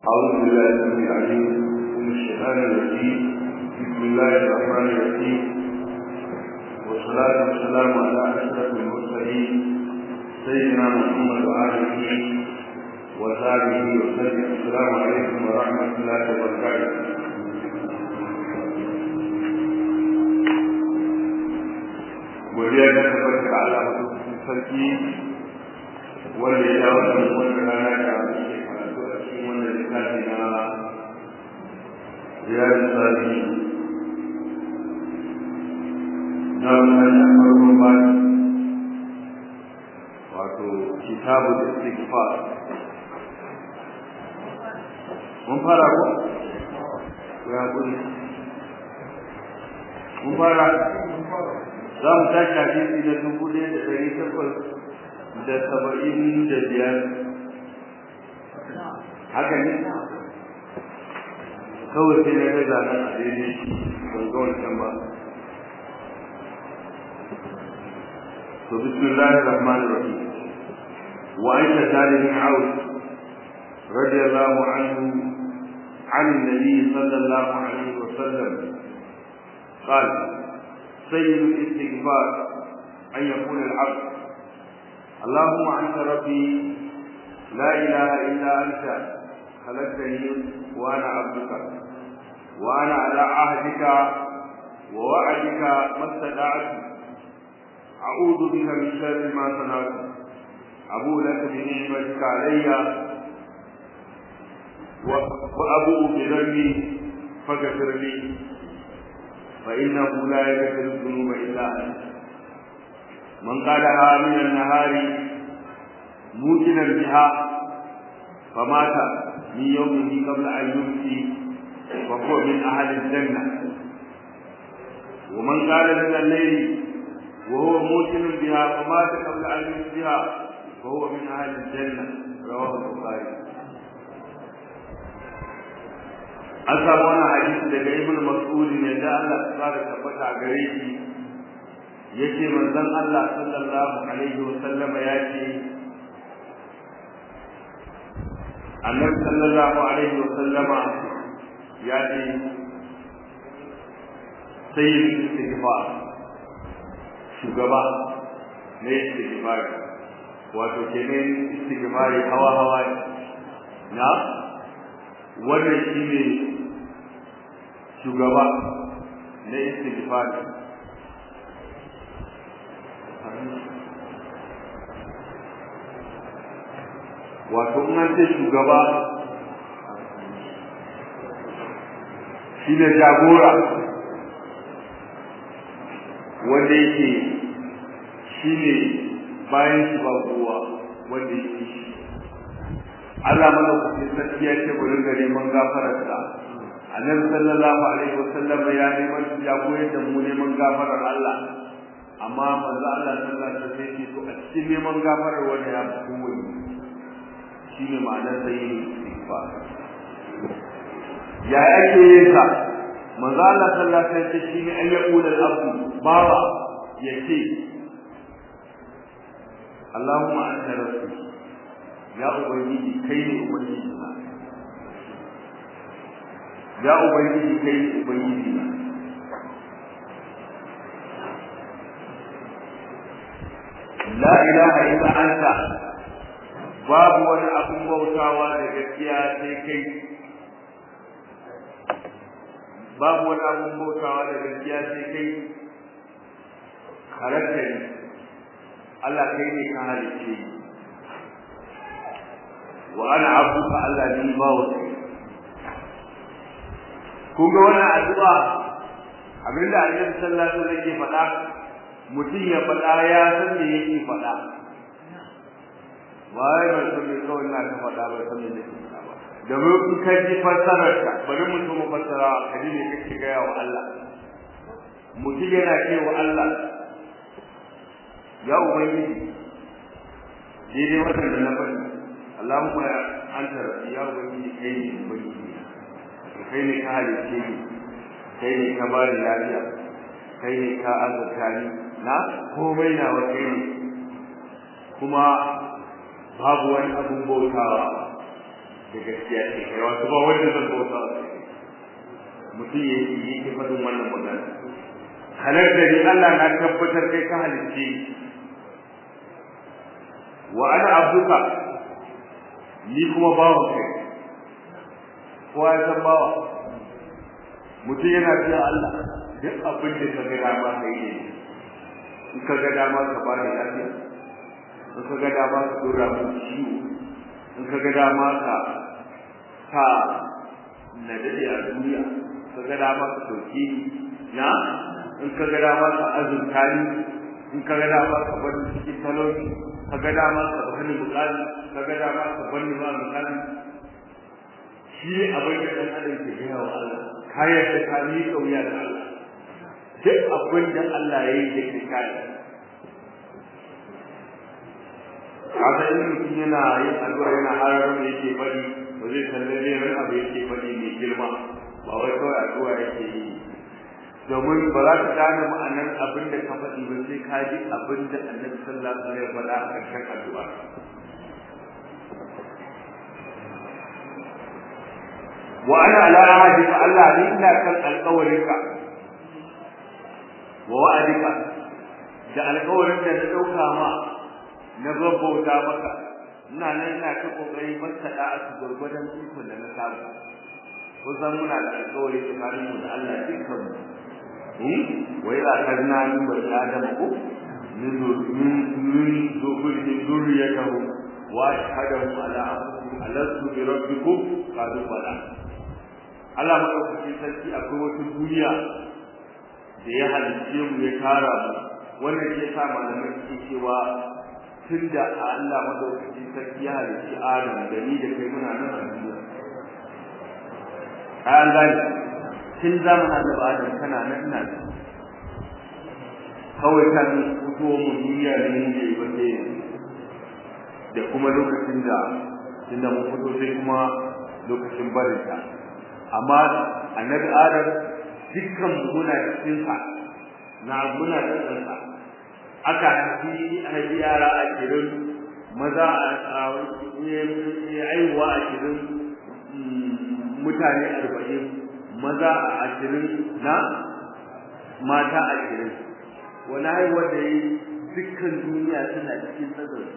أعوذ بالله السميع العليم من الشيطان الرجيم بسم الله الرحمن الرحيم والصلاة والسلام على أشرف المرسلين سيدنا محمد وآله وصحبه وسلم السلام عليكم ورحمة الله وبركاته godiya ta tabbata ga Allah madaukakin sarki wanda ya dawo da wannan rana da muke karatu a cikin wannan littafi na riyadu salihin na wannan farkon bani wato kitabu da istighfar mun fara ko ya kudi mun fara za mu tashi hadisi na dubu ɗaya da ɗari takwas da saba'in da biyar haka ne kawai sai na gaza nan a daidai ban ga wancan ba to bismillahir rahmanir rahim wa aisha talibin aus radiyallahu anhu عن النبي صلى الله عليه وسلم قال سيد الاستغفار أن يقول العبد اللهم أنت ربي لا إله إلا أنت خلقتني وأنا عبدك وأنا على عهدك ووعدك ما استطعت أعوذ بك من شر ما صنعت أبو لك بنعمتك علي وأبوء بذنبي فاغفر لي فإنه لا يغفر الذنوب إلا أنت من قالها من النهار موجنا بها فمات من يومه قبل أن يمسي فهو من أهل الجنة ومن قال من الليل وهو موجن بها فمات قبل أن يمسيها فهو من أهل الجنة رواه البخاري an samu wannan hadisi daga ibnu mas'ud ne da Allah ya fara tabbata gare shi yace manzon Allah sallallahu alaihi wa sallam ya ce annabi sallallahu alaihi wa sallama ya ce sayyid istighfar shugaba ne istighfar wato kenan istighfari hawa hawa na wannan shine shugaba na istighfar wato in an ce shugaba shi ne jagora wanda yake shi ne bayan shi ba kowa wanda yake shi Allah mana kuɗin sarki ya ce bari ga neman gafararsa annabi sallallahu alaihi wasallam ya neman ya koyar da mu neman gafarar Allah amma manzo Allah sallallahu alaihi wasallam ya ce to a cikin neman gafarar wanda ya fi kowanne shine ma'anar sayin istighfar ya yake yin sa manzo Allah sallallahu alaihi wasallam shine an yaqula al-abdu bawa yace Allahumma anta rabbi ya ubangiji kai ne ubangiji na ya ubangiji kai ne ubangiji na la ilaha illa anta babu wani abun bautawa da gaskiya sai kai babu wani abun bautawa da gaskiya sai kai halatta ne Allah kai ne ka halicce ni wa ana abduka Allah ni bawo kun ga wannan addu'a abinda Annabi sallallahu alaihi wasallam yake faɗa mutum ya faɗa ya san me yake faɗa wai ba san me kawai na ta faɗa ba san me yake faɗa ba da mu in ka ji fassarar ka bari mu so mu fassara ka ji me kake gaya wa Allah mutum yana cewa Allah ya ubangiji daidai wannan da na faɗi Allahumma anta rabbi ya ubangiji kai ne ubangiji kai ne ka halice ni kai ne ka bani lafiya kai ne ka azurta ni na komai na wa kai ne kuma babu wani abun bautawa da gaskiya ce kai wato ba wanda zan bauta mutum ya yi yake faɗin wannan magana halar da ni Allah na tabbatar kai ka halicce wa ana abduka ni kuma bawa kai kowa ya san bawa mutum yana cewa Allah duk abin da ka ga dama ka yi ne in ka ga dama ka ba da lafiya in ka ga dama ka dora mu ciwo in ka ga dama ka ka na dade a duniya ka ga dama ka dauke na in ka ga dama ka azurta ni in ka ga dama ka bar cikin talauci ka ga dama ka bani bukali ka ga dama ka bani ma bukali shi abin da dan adam ke gina wa Allah kayan da ka ni kauya da Allah duk abin da Allah ya yi da ke kai kaga in mutum yana yin addu'a yana harar da yake bari ba zai kalle ne ran abu yake bari mai girma ba wai kawai addu'a yake yi domin ba za ka gane ma'anar abin da ka faɗi ba sai ka ji abin da annabi sallallahu alaihi wasallam ya faɗa a ƙarshen addu'a wa ana ala ahadika Allah ni ina kan alƙawarinka wa wa'adika da alƙawarin da na dauka ma na babbauta maka ina nan ina ta kokari masa da a gurgurdan ikon da na samu ko san muna da alƙawari tsakanin mu da Allah dukkan mu hmm wa ila kadna min bani adam ko min min min min zurriyatahu wa ashhadu ala anfusihim alastu bi rabbikum qalu bala Allah madaukakin sarki akwai wata duniya da ya halicce mu ya tara mu wannan ke sa malamai suke cewa tunda Allah madaukakin sarki ya halicci Adam da ni da kai muna nan a duniya an gani tun zamanin da Adam kana nan ina da kawai kan fito mu duniya da ni da ba sai da kuma lokacin da tunda mun fito sai kuma lokacin barinta amma annabi adam dukkan muna cikin sa na muna cikin sa aka haifi haifi yara a kirin maza a aiwa a kirin mutane arba'in maza a ashirin na mata a kirin wani haihuwar da yi dukkan duniya suna cikin tsazar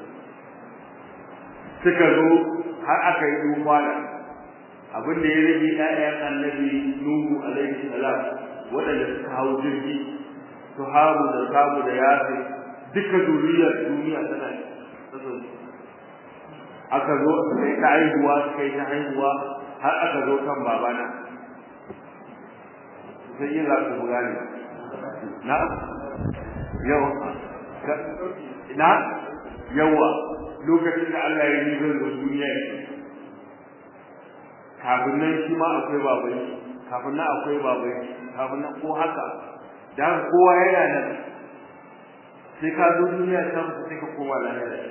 suka zo har aka yi duba da abin da ya rage ƴaƴan annabi Nuhu alaihi salam waɗanda suka hau jirgi su haru da samu da yafe duka zuriyar duniya tana tsatson aka zo sai ta haihuwa suka yi ta haihuwa har aka zo kan babana sai yin za su gane na yau na yawa lokacin da Allah ya yi zan da duniya kafin nan shi ma akwai babai kafin nan akwai babai kafin nan ko haka dan kowa yana nan sai ka zo duniya ta mutu sai ka koma lahira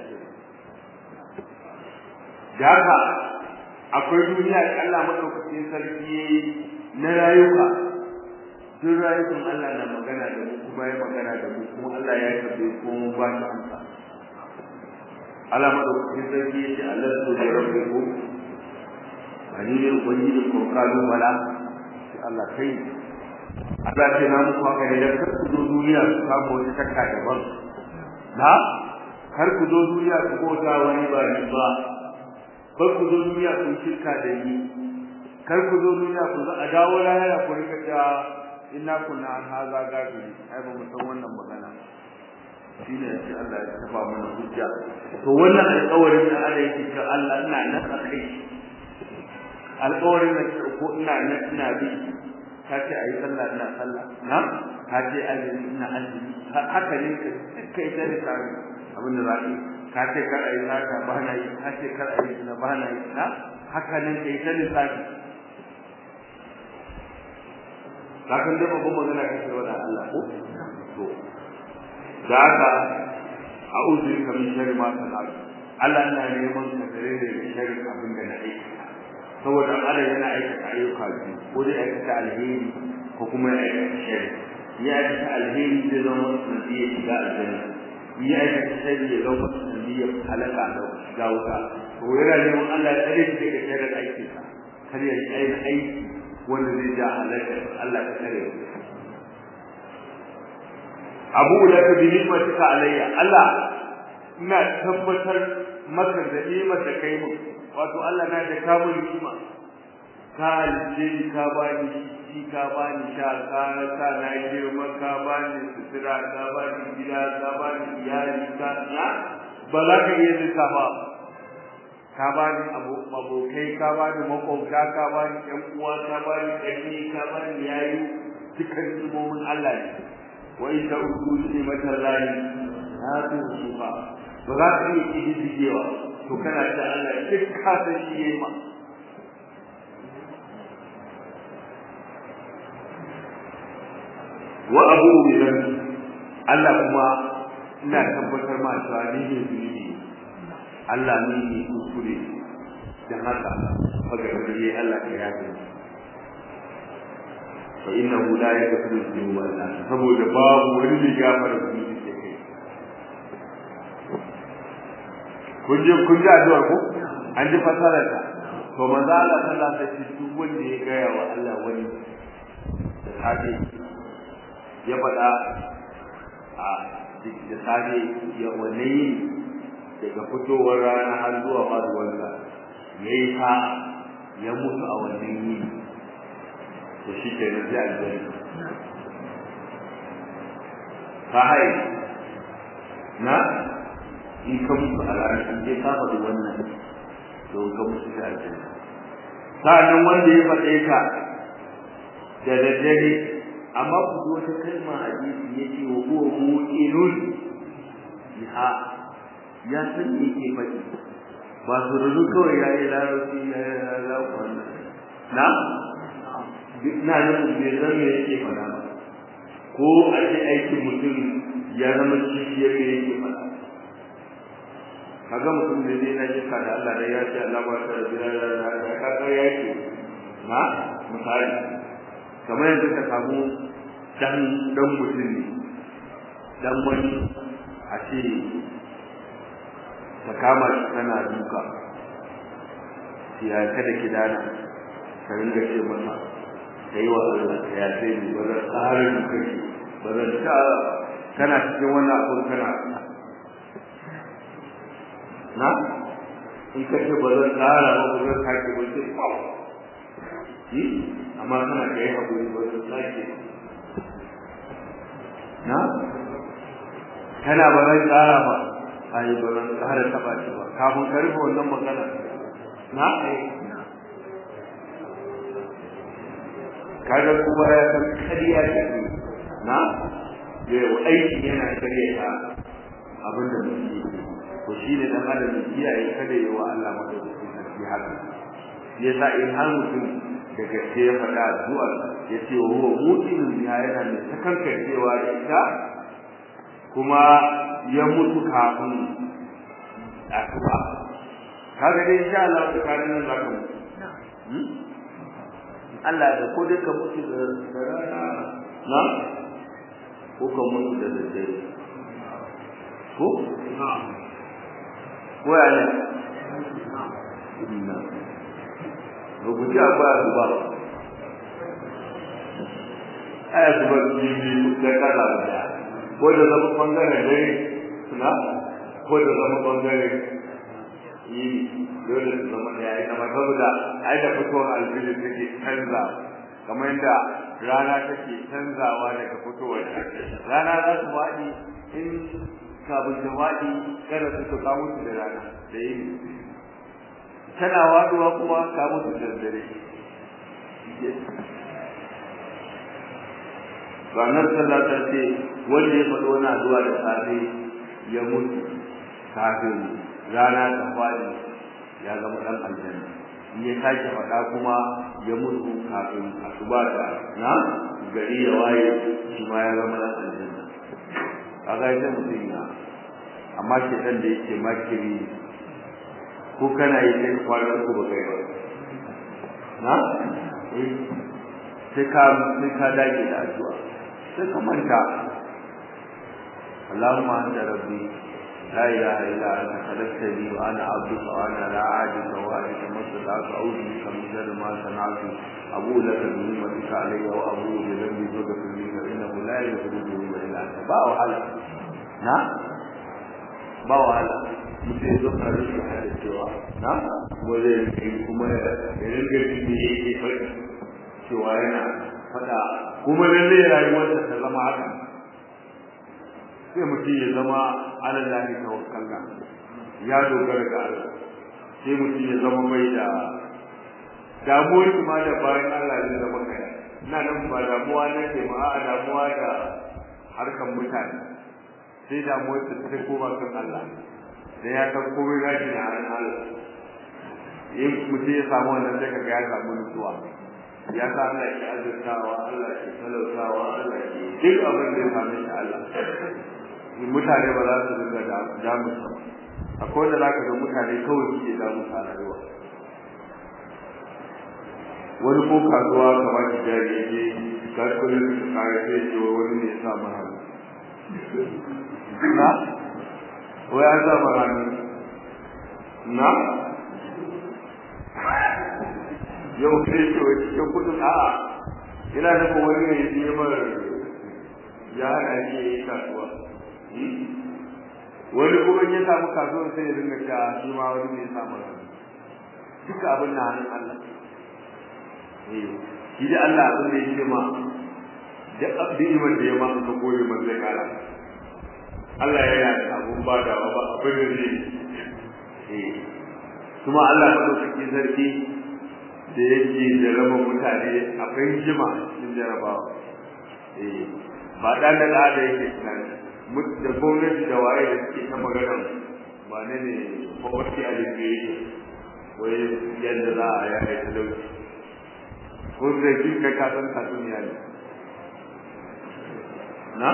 da haka akwai duniya da Allah madaukakin sarki na rayuka duk rayukan Allah na magana da mu kuma ya magana da mu kuma Allah ya tabe ko mu ba shi amsa Allah madaukakin sarki ya ce Allah su da rabbikum ani ne ubangiji ko kalu bala sai Allah kai Allah ce na muku haka ne dan kar ku zo duniya ku samu wani takka daban na kar ku zo duniya ku kota wani ba ni ba kar ku zo duniya ku shirka da ni kar ku zo duniya ku a dawo lahira ku rika ta inna kunna an haza gafiri ai ba mu san wannan magana shine sai Allah ya tafa mana hujja to wannan alƙawarin da Allah yake cewa Allah ina nan a kai alƙawarin da ko ina nan ina bi ka ce ayi sallah ina sallah na ka ce azumi ina azumi haka ne kai da tsari abin da zaka ka ce kar ayi saka ba na yi ka ce kar ayi na ba na yi na haka ne kai da tsari kakan da babban magana kake wa Allah ko to da haka a'udhu bika min sharri ma sana'tu Allah ina neman ka tare da sharri abin da na aikata saboda Allah yana aikata ayyuka biyu ko dai aikata alheri ko kuma ya aikata sharri ya aikata alheri zai zama sanadiyya shiga aljanna ya aikata sharri ya zama sanadiyya halaka da shiga wuta to yana neman Allah ya tsare shi daga shirin aikinsa kar ya yi aiki wanda zai ja halaka Allah ta tsare shi abu da ka bi ni'matika alayya Allah ina tabbatar maka da ni'mar da kai mu wato Allah na da kamun ni'ima ka alje ka bani shi ka bani sha ka ka na girma ka bani sutura ka bani gida ka bani iyali ka na ba za ka iya lissafa ka bani abokai ka bani makwabta ka bani ƴan uwa ka bani ƙarni ka bani yayi dukkan imomin Allah ne wa in ta'udu ni'matal lahi la tuhsuha ba za ka iya kididdigewa to kana da Allah duk ka san shi yayi ma wa abu bidan Allah kuma ina tabbatar ma cewa ni ne zunubi Allah ne ne kuskure dan haka faga gari Allah ka yafe fa innahu la yaghfiru dhunuba illa saboda babu wani da gafara zunubi ke kai kun je kun ji addu'ar ku an ji fasarar ta to manzo Allah sallallahu alaihi wasallam duk wanda ya gaya wa Allah wani da safe ya faɗa a da safe ya wane daga fitowar rana har zuwa faduwarsa ya yi ta ya mutu a wannan yi to shi ke nan zai aljanna ka hai na in ka mutu a ranar in dai ka faɗi wannan to ka mutu da aljanna sa'annan wanda ya faɗe ka da daddare amma ku ji wata kalma a hadisi yace wa huwa muqinun biha ya san me yake faɗi ba su rubu kawai ya yi larabci ya yi larabci wannan na na da bai san me yake faɗa ba ko a ce aikin mutum ya zama kishiyar me yake faɗa kaga mutum da zai na jika da Allah da ya ce Allah ba ta da biyar da ka ga yake na misali kamar yanzu ka samu dan dan mutum ne dan wani a ce ka kama shi kana duka ya kada ki dana ka ringa ce masa kai wa Allah ka ya sai ni ba zan tsara duka shi ba zan ta kana cikin wannan abun kana na in ka ce ba zan tsara ba ba zan sake ba sai yi amma kana da yi haƙuri ba zan sake na kana ba zan tsara ba ai ba zan tsara taɓa shi ba kafin ka rufe wannan magana na kaga kuma ya san kariya ce na yau aiki yana karya ta abin da mutum yake to shi ne dan adam ya kiyaye kada ya wa Allah madaukakin sarki haka yasa in har mutum da gaske ya faɗa addu'a ya ce wa huwa mu'minun biha yana da takankancewa da ita kuma ya mutu kafin asuba kaga dai insha Allah da kare nan zaka mutu Allah da ko dai ka mutu da rana na ko ka mutu da daddare ko ko ya ne rubuci a baya su ba aya su ba biyu da kala da ko da zama bangaren dare na ko da zama bangaren yi dole su zama da yayi kamar saboda ai da fitowar alfijir take canza kamar yadda rana take canzawa daga fitowar rana za su faɗi in kafin ta faɗi kada su ka mutu da rana da yini tana waduwa kuma ka mutu da dare ranar sallah ta ce wanda ya faɗo wani addu'a da safe ya mutu kafin rana ta faɗi ya zama ɗan aljanna in ya sake faɗa kuma ya mutu kafin asuba da na gari ya waye shi ma ya zama ɗan aljanna kaga ita mutum ya amma shedan da yake makiri ko kana yi sai kwana uku ba kai ba na eh sai ka sai ka dage da addu'a sai ka manta Allahumma anta rabbi لا إله إلا أنت خلقتني وأنا عبدك وأنا لا أعجز وأنت ما استطعت أعوذ بك من شر ما صنعت أبوء لك بنعمتك علي وأبوء بذنبي فاغفر لي فإنه لا يغفر الذنوب إلا أنت با وحلا نعم ba wahala mutum ya zo kare shi da cewa na wanda ya kai kuma ya ringa jin da yake faɗi cewa yana faɗa kuma lallai rayuwarsa ta zama haka sai mutum ya zama alallahi tawakkala ya dogara ga Allah sai mutum ya zama mai da damuwar ma da bayan Allah zai zama kai ina nan ba damuwa na ke ma a damuwa da harkan mutane sai damuwar ta ta koma kan Allah da ya san komai gashi da hannun Allah in mutum ya samu wannan sai kaga ya samu nutsuwa ya sa Allah ke azurtawa Allah ke talautawa Allah ke duk abin da ya same shi Allah mutane ba za su dinga damu ba akwai wanda za ka ga mutane kawai suke damu a rayuwa wani ko kasuwa kamar da jari ya je kasuwanin su kare sai ce wani ne ya sa mana na wai an sa mana na yau sai ce wai cikin kudin a'a ina nufin wani ne ya je mara ya hana shi ya yi kasuwa wani kuma ya samu kasuwar sai ya dinga ta shi ma wani ne ya samu duka abin na hannun Allah eh shi da Allah abin da yake ma da abdimar da ya ma ka koyi man zai kara Allah ya yi abun badawa ba abin da zai eh kuma Allah ba dauki sarki da yake da raba mutane akwai jima cikin jarabawa eh ba dan da da yake tunani da gwamnati da waye da suke ta magana ba ne ne poverty alleviation wai yadda za a yaya talauci ko da shi kai ka san ka duniya ne na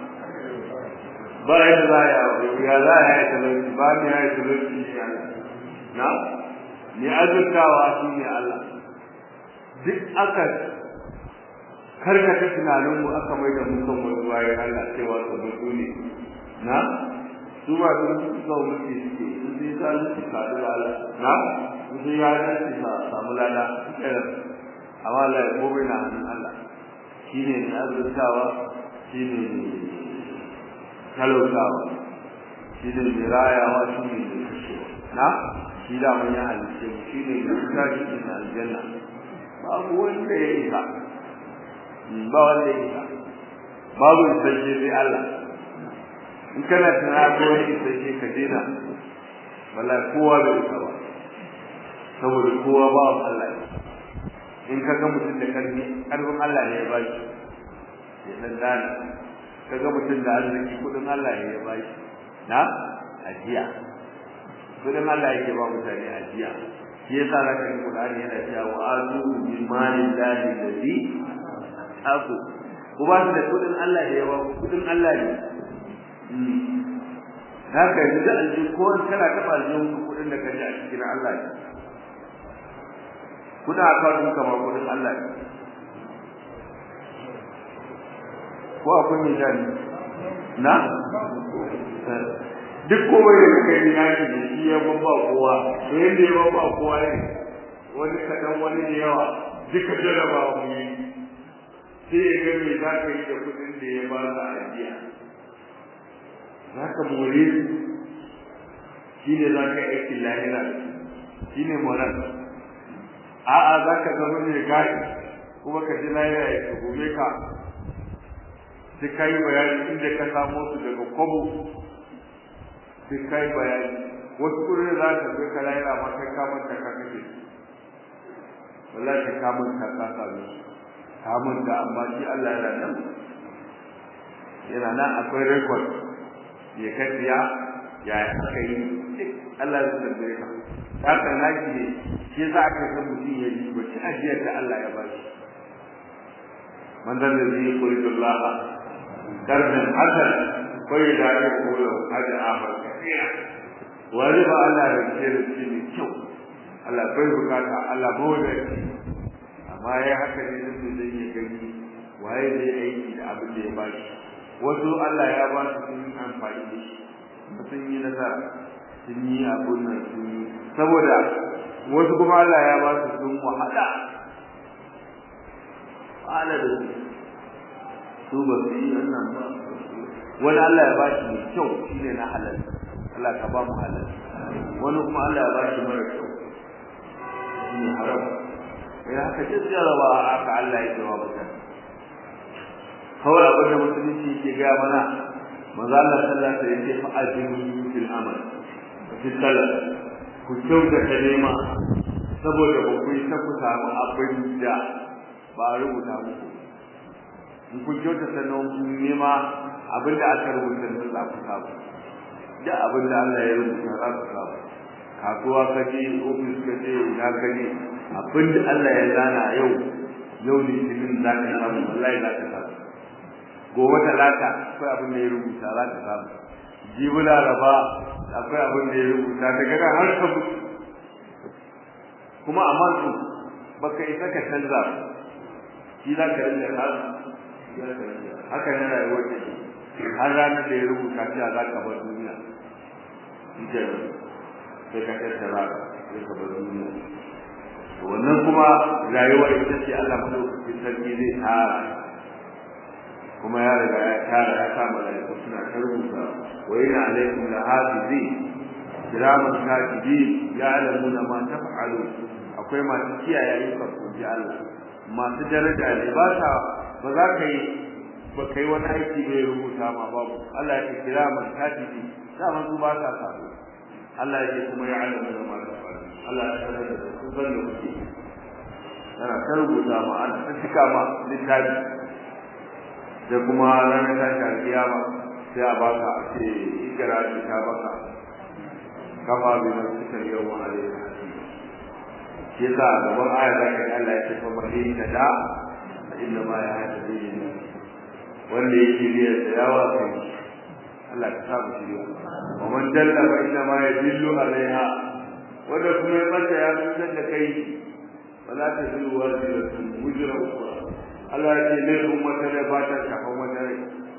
ba yadda za a ya za a yaya talauci ba ni yaya talauci ne Allah na ni azurtawa shi ne Allah duk aka karkata tunaninmu aka mai da mu kan wani bayan Allah cewa su mutu ne na su ba su mutu sau mutu suke su sai sa su sadu da Allah na su sai ya da su sa samu lada kiran amma Allah ya gobe na hannun Allah shi ne na azurtawa shi ne talautawa shi ne mai rayawa shi ne mai kashewa na shi da mun ya halice shi ne mai kusa shi ne aljanna babu wanda ya isa ba wanda ya isa babu isasshe sai Allah in kana tunanin ko wani isasshe ka dena wallahi kowa bai isa ba saboda kowa ba wa Allah in ka ga mutum da karfi karfin Allah ne ya ba shi ya dan dana ka ga mutum da arziki kudin Allah ne ya ba shi na ajiya kudin Allah yake ba mutane ajiya shi yasa zaka yi Qur'ani yana cewa wa atu min mali llahi alladhi aku ku ba su da kudin Allah da yawa kudin Allah ne haka yanzu da alji ko kana taba aljihun kudin da kaje a cikin Allah ne kuna akawun kamar kudin Allah ne ko akwai mai jani na duk kowai da kai ni na shi shi ya babba kowa to yanda ya babba kowa ne wani kadan wani da yawa duka jarabawa mu yi sai ya ga me za ka yi da kudin da ya ba ka ajiya za ka more shi ne za ka yi aikin lahira shi ne moral a'a za ka zama mai gashi kuma ka ji lahira ya tuhume ka sai ka yi bayani inda ka samo su daga kwabo sai ka yi bayani wasu kudin za ka zai ka lahira ma kai kamar ka ka kake wallahi ka kamar ka ka same su kamun da amma shi Allah yana nan yana nan akwai record ya kafiya ya aka yi Allah ya tambaye ka haka naki ne shi yasa aka san mutum ya yi bace ajiyar da Allah ya bashi man da zai yuridu Allah karban hasan ko ya da ya kula hada akhar kafiya wani ba Allah ya ce da shi ne kyau Allah bai bukata Allah bai amma ya haka ne da zai yi gani waye zai aiki da abin da ya ba shi wasu Allah ya ba su sun amfani da shi sun yi nasara sun yi abun nan sun yi saboda wasu kuma Allah ya ba su sun wahala wahala da su su ba su yi wannan ba wani Allah ya ba shi mai kyau shi ne na halal Allah ka ba mu halal wani kuma Allah ya ba shi mara kyau shi ne haram ya haka jajjarawa haka Allah ya jawa mutane kawai abin da musulunci ke gaya mana maza Allah sallallahu alaihi wasallam fa ajiru fil amal fi salat ku kyauta ta nema saboda ba ku yi ta ku samu abin da ba a rubuta muku in ku kyauta ta nema abin da aka rubuta da za ku samu da abin da Allah ya rubuta za ku samu kasuwa ka je ofis ka je ina ka je abin da Allah ya zana yau yau ne cikin za ka samu wallahi za ka samu gobe talata akwai abin da ya rubuta za ka samu jibi laraba akwai abin da ya rubuta daga nan har ka kuma amma su baka isa ka canza shi za ka rinka samu haka ne rayuwar ta har ranar da ya rubuta cewa za ka bar duniya ita sai ka tattara sai ka bar duniya wannan kuma rayuwar ita ce Allah madaukakin sarki zai tsara kuma ya riga ya tara ya sa malaiku suna ta rubuta wa inna alaikum la hafizi kiraman katibin ya'lamuna ma taf'alu akwai masu kiyaye ayyukan ku ji Allah masu daraja ne ba ta ba za ka yi ba kai wani aiki bai rubuta ma babu Allah ya ce kiraman katibi dama su ba ta sabo Allah ya ce kuma ya'lamuna ma taf'alu Allah ya sanar da su san da kuke yana ta rubuta ma an ta cika ma littafi da kuma ranar tashi alkiyama sai a baka a ce ikira ce ta baka kafa bi na cikin yau ma alai shi yasa gaban aya za ka Allah ya ce fa mahi ta da inna ma ya hada bi ne wanda yake biya da yawa kai Allah ka sa mu shirya wa man dalla fa inna ma yadillu alaiha wanda kuma ya mata ya fitar da kai wala ta zuru wajiratun wujra ukra Allah ya ce laifin wata rai ba ta shafan wata rai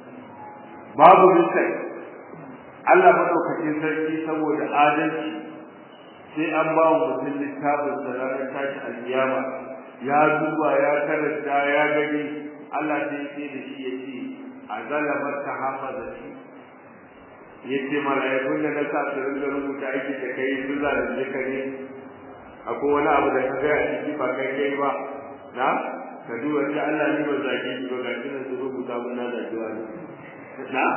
babu misali Allah madaukakin sarki saboda adalci sai an ba wa mutum littafin sa ranar tashi alkiyama ya duba ya karanta ya gani Allah sai ya ce da shi ya ce a zalabar ta hafaza shi ya ce mala'ikun da na sa su ringa rubuta aiki da kai su zalunce ka ne akwai wani abu da ka gaya a ciki ba kai kai ba na ka duba sai Allah ne ba zaki shi ba gashi nan su rubuta mun na zaki wani na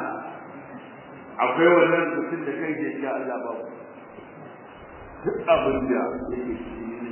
akwai wannan mutum da kai ke ya Allah ba duk abin da yake shi ne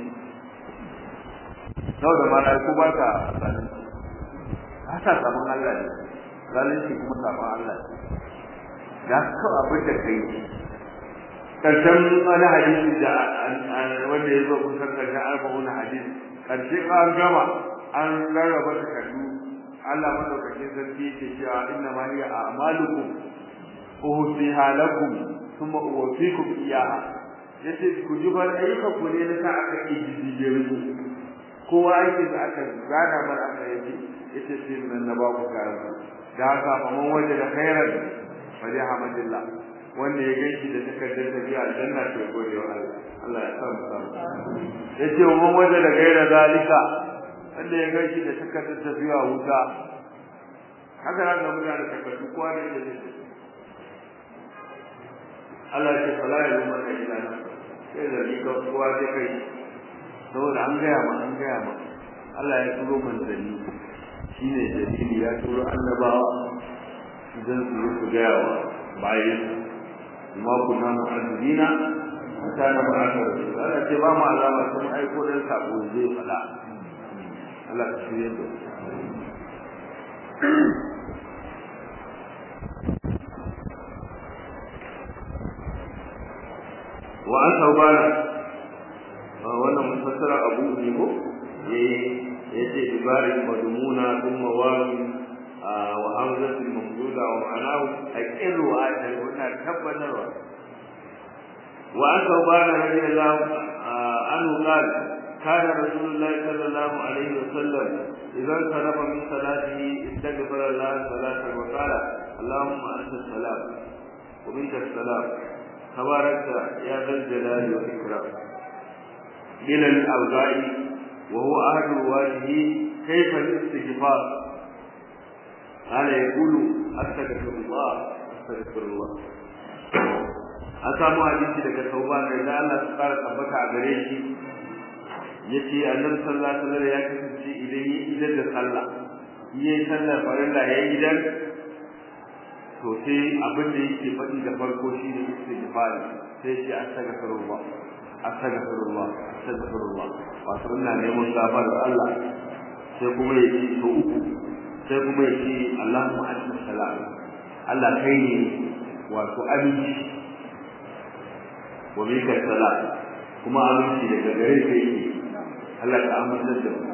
sau da malaiku ba ta zalunci ba ta saman Allah ne zalunci kuma saman Allah ne da ka abin da kai karshen wani hadisi da wanda ya zo kusan karshen arba'un hadisi karshe an gama an rarraba takardu Allah madaukakin sarki yake cewa inna ma hiya a'malukum uhsiha lakum thumma uwaffikum iyyaha yace ku ji bar ayyukan ku ne na sa aka ijije ku kowa aiki da aka gada mar aka yace yace sai nan na ba ku kayan da haka fa man waje da khairan fa li hamdillah wanda ya ganki da takardar tafiya aljanna to gode wa Allah Allah ya sa mu samu yace man waje da gaira zalika wanda ya gaishe da takardar tafiya wuta haka nan ga mutane takardu kowa ne da zai Allah ya ce fala ya zama da ila nan sai da rika kowa zai kai saboda an gaya ma an gaya ma Allah ya turo manzanni shine dalili ya turo annabawa idan su yi su gaya wa bayan ma kunna mu'azzibina hatta na ba'atha rasul Allah ce ba mu alama sun aiko dan sako zai fada Allah ka shirye da wa an saubana wannan mufassara abu ne ko yayi yace ibari madmuna thumma wani wa hamzatu mamduda wa ma'anahu aqirru wa wannan tabbatarwa wa an saubana radiyallahu anhu qala كان رسول الله صلى الله عليه وسلم إذا انصرف من صلاته استغفر الله صلاة وقال اللهم أنت السلام ومنك السلام تبارك يا ذا الجلال والإكرام إلى الأوزاعي وهو أهل رواته كيف الاستغفار قال يقول أستغفر الله أستغفر الله an samu hadisi daga tauba da da Allah su fara tabbata a gare shi yace annabi sallallahu alaihi wasallam ya kasance idan yi idan da sallah yi sallar farilla ya idan to sai abin da yake faɗi da farko shine istighfar sai ce astaghfirullah astaghfirullah astaghfirullah wato ina neman gafarar Allah sai kuma yake to uku sai kuma yake Allahumma anta salam Allah kai ne wato aminci wa bika salam kuma aminci daga gare ka yake Allah ka amince da mu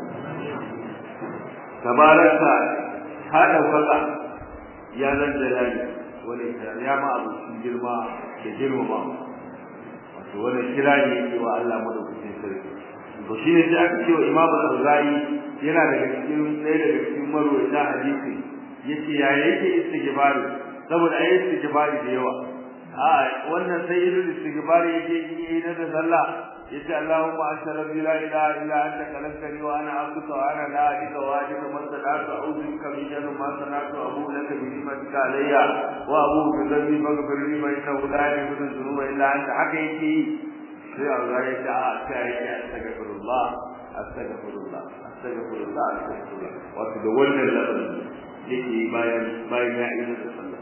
tabaraka ka daukaka ya zan jalali wani ya ma abu girma da girmama wato wani kira ne yake wa Allah madaukakin sarki to shi ne sai aka ce wa Imam Al-Ghazali yana daga cikin ɗaya daga cikin marwata hadisi yace ya yake istighfari saboda ayi istighfari da yawa a wannan sai irin istighfari yake yi na da sallah yace Allahumma ashhadu an la ilaha illa anta khalaqtani wa ana abduka wa ana la ilaha wa ajika masadaka a'udhu bika min sharri ma sana'tu abu laka bi ni'matika alayya wa abu bi dhanbi faghfir li fa innahu la yaghfiru dhunuba illa anta haka yake sai Allah ya ce a sai ya astaghfirullah astaghfirullah astaghfirullah astaghfirullah wato da wannan lafazin yake bayan bayan ya ido da sallah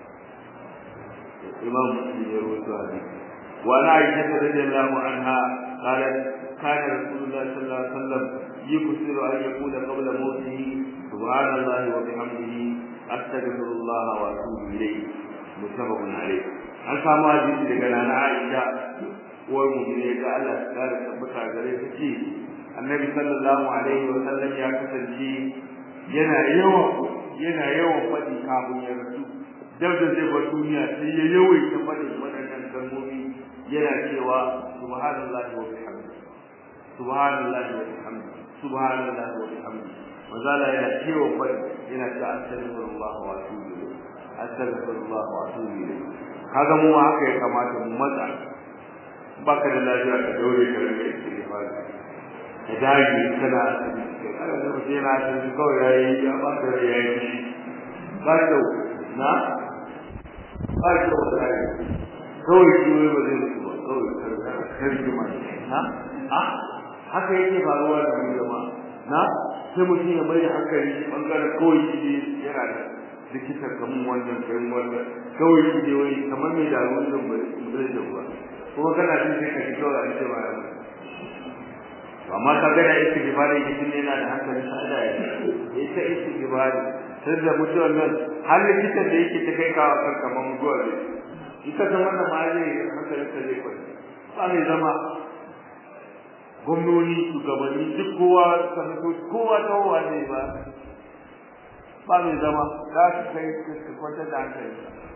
imam muslim ya rawaito hadisi wa ana aisha radhiyallahu anha qalat kana rasulullah sallallahu alaihi wasallam yuksiru an yaqula qabla mawtihi subhanallahi wa bihamdihi astaghfirullah wa atubu ilayhi muttafaqun alayh an samu hadisi daga nana aisha uwar mu'mini ga Allah ta kare tabbata gare ta ce annabi sallallahu alaihi wa sallam ya kasance yana yawan yana yawan faɗi kafin ya rasu dab da zai bar duniya sai ya yawaita faɗin waɗannan kalmomi yana cewa subhanallahi wa bihamdihi subhanallahi wa bihamdihi subhanallahi wa bihamdihi mazala yana cewa faɗi yana cewa astaghfirullah wa atubu ilayh astaghfirullah wa atubu ilayh kaga mu haka ya kamata mu matsa baka da lafiya ka daure ka rage istighfar ka dage kana asibiti kana da mutum yana asibiti kawai yayi ya ba ka yayi ba da na ba da wallahi kawai shi wai ba zai mutu ba kawai karki ma na a haka yake faruwa da mu jama'a na sai mutum ya bai da hankali bangaren kawai shi ne yana da likitan kamun wannan kai wannan kawai shi ne wai kamar mai da ruwan nan ba zai da ruwa kuma kana jin sai ka ji kawai an ce ma ya mutu amma ka ga da istighfari mutum yana da hankali sada ya ita istighfari sai da mutuwar nan har likitan da yake ta kai kawo kan kamar mutuwa ne ita ta wannan ma zai hankalin ta zai kwanta ba mai zama gwamnoni shugabanni duk kowa sanato kowa ta kowa ne ba ba mai zama za su kai su kwanta da hankali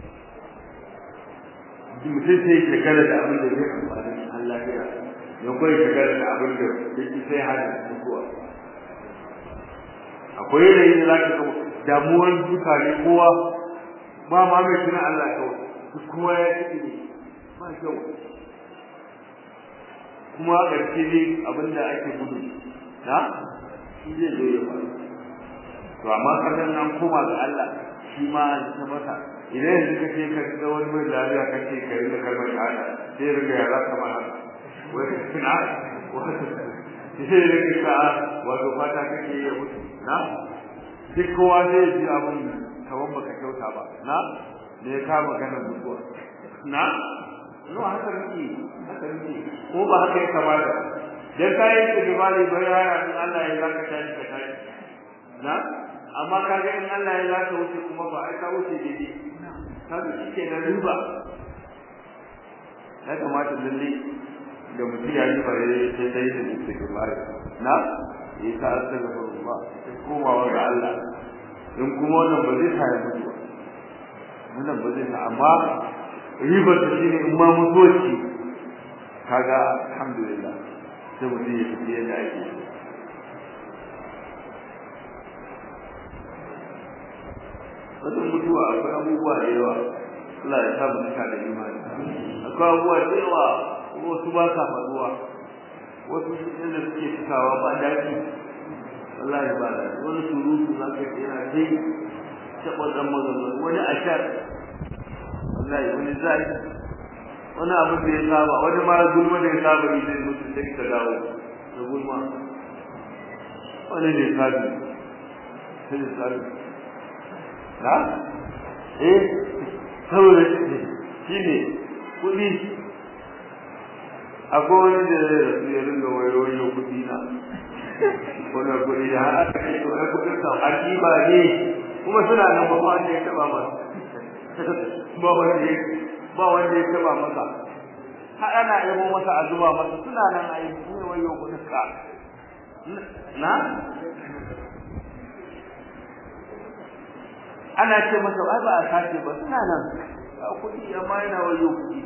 mutum sai shekara da abin da zai amfani an lafiya ya kawai shekara da abin da yake sai hada mutuwa akwai yanayi da za ka ga damuwar mutane kowa ba ma mai tuna Allah kawai duk kowa ya ci ne ba kyau kuma ƙarshe ne abin da ake gudu na shi zai zo ya faru to amma kasan nan koma ga Allah shi ma ta masa idan yanzu ka ce ka ga wani mai lafiya ka ce ka rinka kalmar shahada sai riga ya zaka ma haka wai na sai riga ka wato fata kake ya mutu na duk kowa zai ji abin kaman baka kyauta ba na ne ka magana mutuwa na no haka nake haka nake ko ba haka ya kamata dan kai da gibali bayana in Allah ya zaka tashi ka tashi na amma kaga in Allah ya zaka wuce kuma ba ai ka wuce daidai kaga shike da riba ya kamata lalle da mutum ya yi bare sai dai da istighfar na yi ta astaghfirullah sai komawa ga Allah in kuma wannan ba zai sa ya mutu ba wannan ba zai sa amma ribar ta shine in ma mutuwarci kaga alhamdulillah sai mutum ya tafi yadda ake wajen mutuwa akwai abubuwa da yawa Allah ya sa mu cika da imani akwai abubuwa da yawa wasu ba sa faruwa wasu inda suke cikawa ba daɗi wallahi ba da wani surutu za ka yi yana dai taɓa ɗan magana wani ashar wallahi wani zai wani abu da ya saba wani ma gulma da ya saba yi zai mutu sai ka dawo da gulma wani ne sabi sai sabi na eh saboda shi ne kuɗi akwai wani da zai rasu ya ringa wayo kuɗi na wani kuɗi da har aka ce to ai kuɗin sa ba ne kuma suna nan ba wanda ya taba masa ba wanda ya ba wanda ya taba masa har ana yabo masa a zuba masa suna nan ai ne wayo kuɗin ka na ana ce masa ai ba a sace ba suna nan kuɗi amma yana wayo kuɗi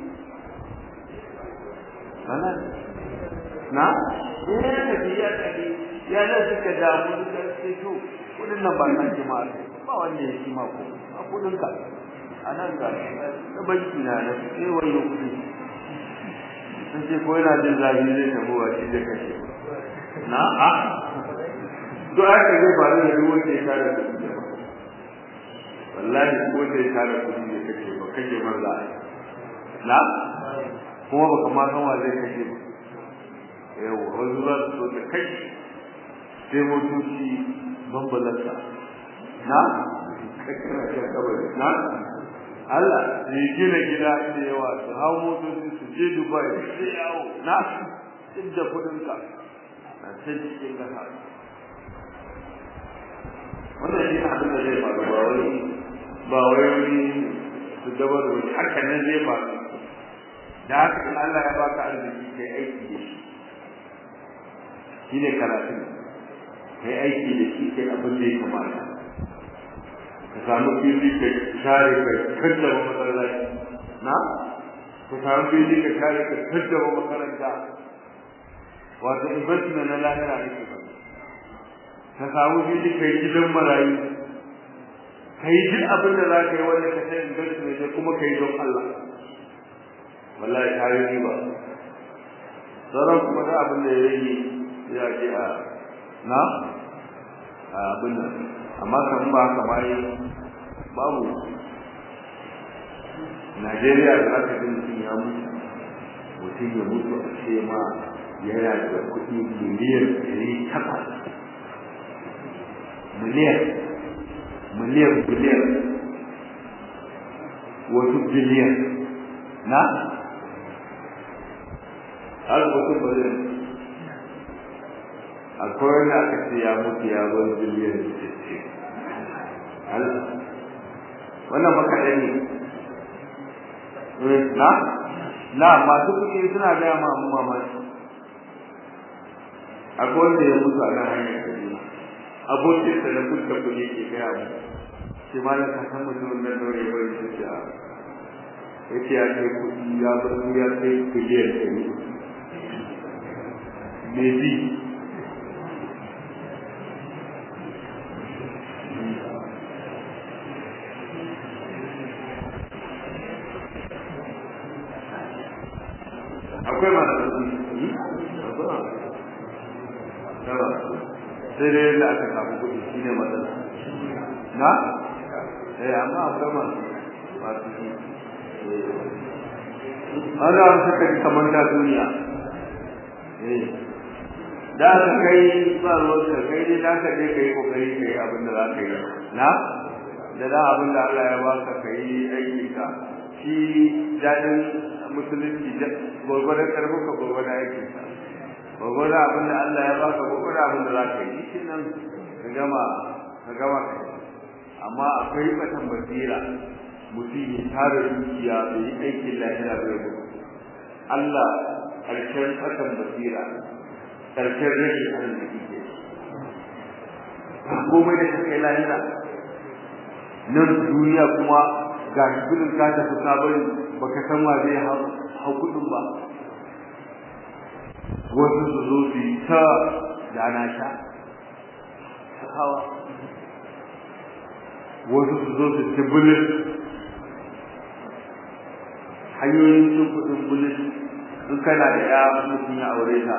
kana na eh da biya da ya da suka damu da sai to kudin nan ba san jama'a ba wanda ya ci ma ko a kudin ka anan ga da banki na da sai wayo kudi sun ce ko yana jin zafi zai tabo wa shi da kashe na a to haka zai faru da duk wanda ya tara kudi wallahi ko da ya tara kudi ne kake ba kake manza na kuma baka ma san wa zai kashe ba yawa wasu za su so da kai sai motoci bambalarsa na kakkara shi kabari na Allah su yi gina gida da yawa su hau motoci su je Dubai su yawo na duk da kudinka na can cikin kasa wannan shi abin da zai faru ba wai ba wai wani su gabar wani haka nan zai faru da haka in Allah ya baka arziki kai aiki da shi shi ne karatun kai aiki da shi kai abin da ya kamata ka samu fili ka share ka kaddaba masallaci na ka samu fili ka share ka kaddaba makaranta wato investment na lahira ne ke ka samu fili ka yi gidan marayu ka yi duk abin da za ka yi wanda ka san investment ne kuma ka yi don Allah wallahi ta yi riba sauran kuma da abin da ya rage ya ce a na a abin nan amma kan ba haka bayan babu Najeriya da aka ji mutum ya mutu mutum ya mutu a ce ma yana da kuɗi miliyan ɗari takwas miliyan miliyan biliyan wasu biliyan na har mutum ba zai akwai wanda aka ce ya mutu ya bar biliyan sittin wannan makaɗa ne na na masu kuɗi suna gaya ma mu mamaki akwai wanda ya mutu a nan hanyar kaduna abokin da na kuka kuɗi ke gaya mu shi ma na kasan mutumin nan daure bai su ce a ya ce ya kai kuɗi ya bar ya kai biliyan ɗari me bi akwai masu kuɗi sai dai da aka samu kuɗi shi ne matsala na eh amma akwai masu masu kuɗi an za su suka ji kamar ta duniya eh da ka kai ba ruwan ka kai dai za ka je ka yi kokari ka yi abin da za ka yi na da da abin da Allah ya baka ka yi aiki ka shi daɗin musulunci gwargwadon karfin ka gwargwadon aiki ka gwargwadon abin da Allah ya baka gwargwadon abin da za ka yi shi nan ka gama ka gama ka yi amma akwai batan basira mutum ya tara dukiya bai yi aikin lahira bai gudu Allah ƙarshen batan basira ƙarshen rashin arziki ke komai da kai lahira nan duniya kuma ga shi gudun ka tafi sabon baka san wa zai hau kudin ba wasu su zo su yi ta dana sha hawa wasu su zo su ci bulin hanyoyin cin kuɗin bulus in kana da ya mutum ya aure ta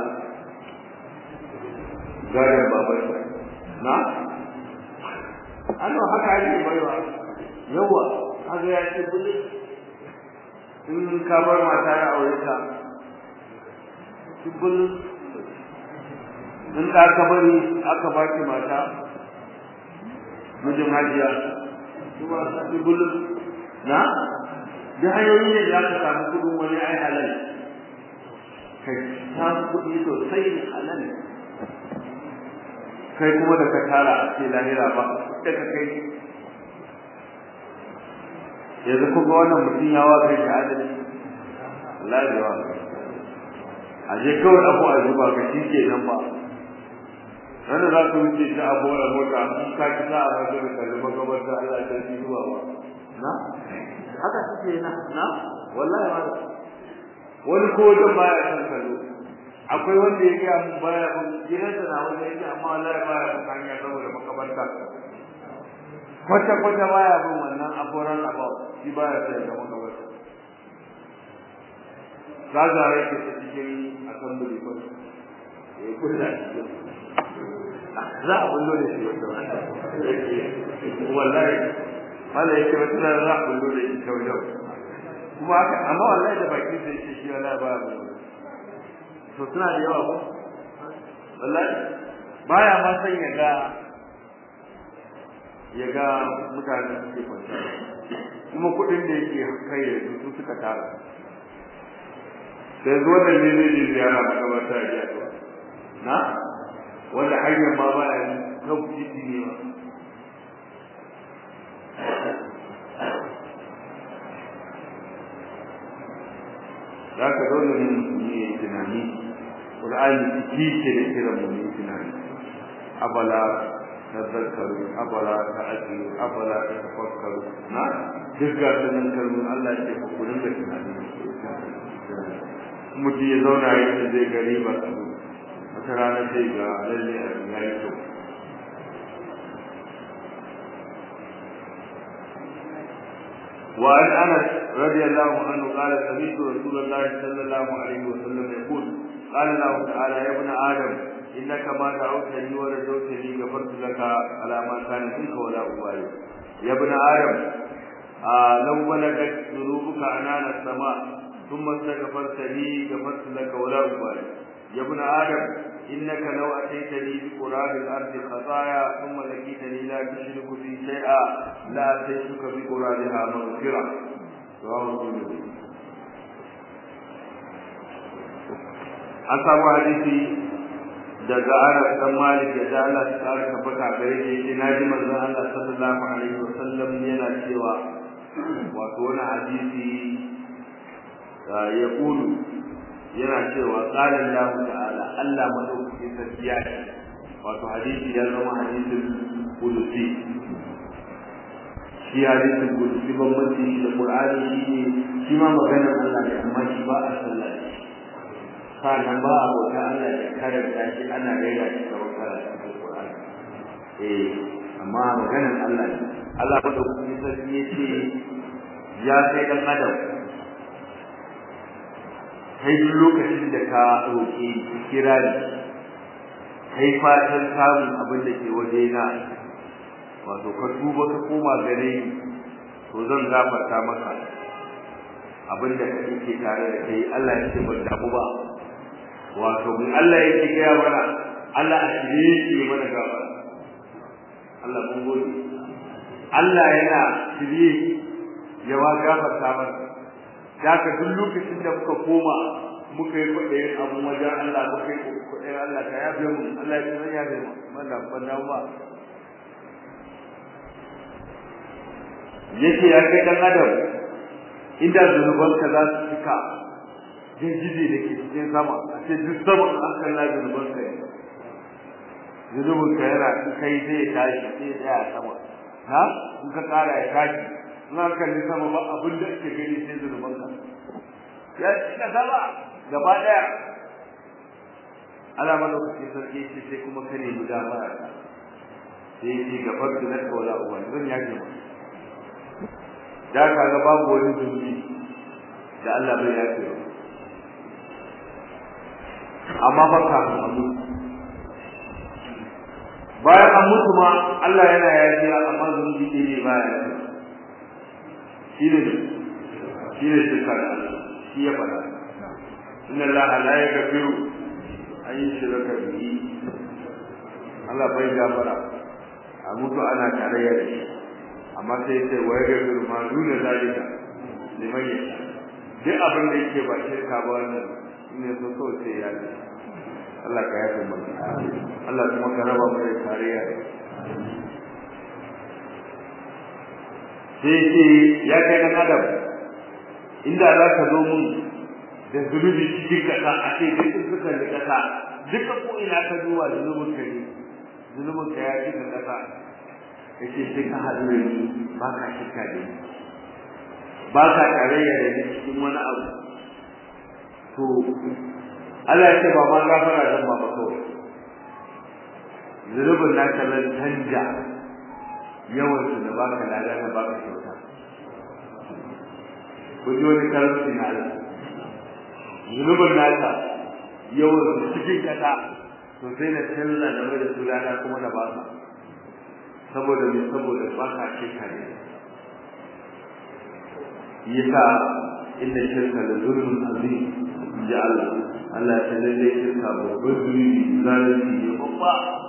gadon babar na ano haka ake baiwa yawa haka ya ce bulus in ka bar mata ya aure ta bulus in da aka bari aka ba ki mata mijin hajiya kuma su bulus na da hanyoyi ne za ka samu kudin wani ai halal kai ta kudi sosai ne halal kai kuma da ka tara a ce lahira ba da ka kai yanzu kuma wannan mutum ya wa kai shahadar Allah ya wa a je kawai abu a zuba ka shi ke nan ba wanda za ka wuce ta abu a mota in ka ki sa a masu da kalli makabarta Allah ta shi zuwa ba na haka suke na na wallahi ma wani ko wajen baya san kallo akwai wanda ya gaya mun baya mun gidansa na wajen yake amma wallahi baya mun hanya saboda makabarta kwata kwata baya bin wannan aburan about shi baya sai da makabarta kaza yake ta cikin assembly ko eh kulla za a bullo da shi wanda wallahi wala yake wata da za a bullo da shi kawai kuma haka amma wallahi da baki sai shi shi wallahi ba ba to suna da yawa ko wallahi baya ma san ya ga ya ga mutane suke kwanta kuma kuɗin da yake kai da su suka tara sai zuwa da ne zai ziyara makabarta ya ji na wanda hanyar ma ba ya kan titi ne ba za ka dole ne musulmi ya yi tunani ƙur'ani ciki ke da kiran mu yi tunani abala tazakkaru abala ta'ajiru abala tafakkaru na duk ga sunan kalmun Allah ya ce ku kullun da tunani mutum ya zauna yadda zai gari ba wata rana zai ga lalle a ya yi kyau وعن انس رضي الله عنه قال سمعت رسول الله صلى الله عليه وسلم يقول قال الله تعالى يا ابن ادم انك ما دعوتني ورجوتني غفرت لك على ما كان منك ولا ابالي يا ابن ادم آه لو بلغت ذنوبك عنان السماء ثم استغفرت لي غفرت لك ولا ابالي يا ابن ادم انك لو اتيتني بقراب الارض خطايا ثم لقيتني لا تشرك بي شيئا لا اتيتك بقرابها مغفره رواه الترمذي an samu hadisi daga Anas dan Malik da Allah ta kara tabbata gare shi yace naji manzon Allah sallallahu alaihi wasallam yana cewa wato wani hadisi ya kulu yana cewa qala Allah ta'ala Allah madaukakin sarki ya ce wato hadisi ya zama hadisin kudusi shi hadisin kudusi bambanci shi da Qur'ani shi ne shi ma maganar Allah ne amma shi ba a sallah sannan ba a bauta Allah ya karanta shi ana gaira shi kamar karanta Qur'ani eh amma maganar Allah ne Allah madaukakin sarki ya ce ya kai dan adam kai duk lokacin da ka roƙe ki kira ni kai fatan samun abin da ke waje na wato ka tuba ka koma gare ni to zan gafarta maka abin da kake tare da kai Allah ya ce ban damu ba wato mun Allah yake gaya mana Allah a shirye shi mana gafara Allah mun gode Allah yana shirye ya wa gafarta mana daga duk lokacin da muka koma muka yi kwaɗayin abu wajen Allah muka yi kwaɗayin Allah ka yafe mu Allah ya san yafe mu wanda ban dawo ba yake ya kai dan adam inda zunubanka za su cika jirgije da ke cikin sama a ce duk sama an kalla zunubanka ya zunubinka yana kai zai tashi sai tsaya sama ha in ka kara ya tashi in an kalli sama ba abin da ake gani sai zunubanka ya cika sama gaba daya Allah madaukakin sarki ce sai kuma ka nemi gafara ta sai ya ce gafar da na kawala uban zan yake ma da ka ga babu wani zunubi da Allah bai yafe ba amma fa kafin a mutu bayan an mutu ma Allah yana yafiya amma zunubi ɗaya ne baya yafiya shi ne shi ne shirka da Allah shi ya faɗa inna Allah la yaghfiru an yushraka bihi Allah bai gafara a mutu ana tarayya da shi amma sai sai wa yaghfiru ma duna zalika liman yasha duk abin da yake ba shirka ba wannan ne so so sai ya yi Allah ka yafe mu Allah kuma ka raba mu da tarayya sai ce ya kai dan adam inda za ka zo mun da zunubi cikin kasa a ce duk suka da kasa duka ko ina ka duba zunubin ka ne zunubin ka ya cika kasa yace sai ka haɗu da ni ba ka shirka da ni ba ka tarayya da ni cikin wani abu to Allah ya ce ba ma gafara zan ba ba kawai zunubin na kallon canja yawan su da baka lada na baka kyauta ku ji wani karanci na Allah zunubin naka yawan su cikin kasa to sai na canza da mai da su lada kuma da baka saboda me saboda baka shirka ne yasa inda shirka da zulmun azim ji Allah Allah ta lalle shirka babban zuri zalunci ne babba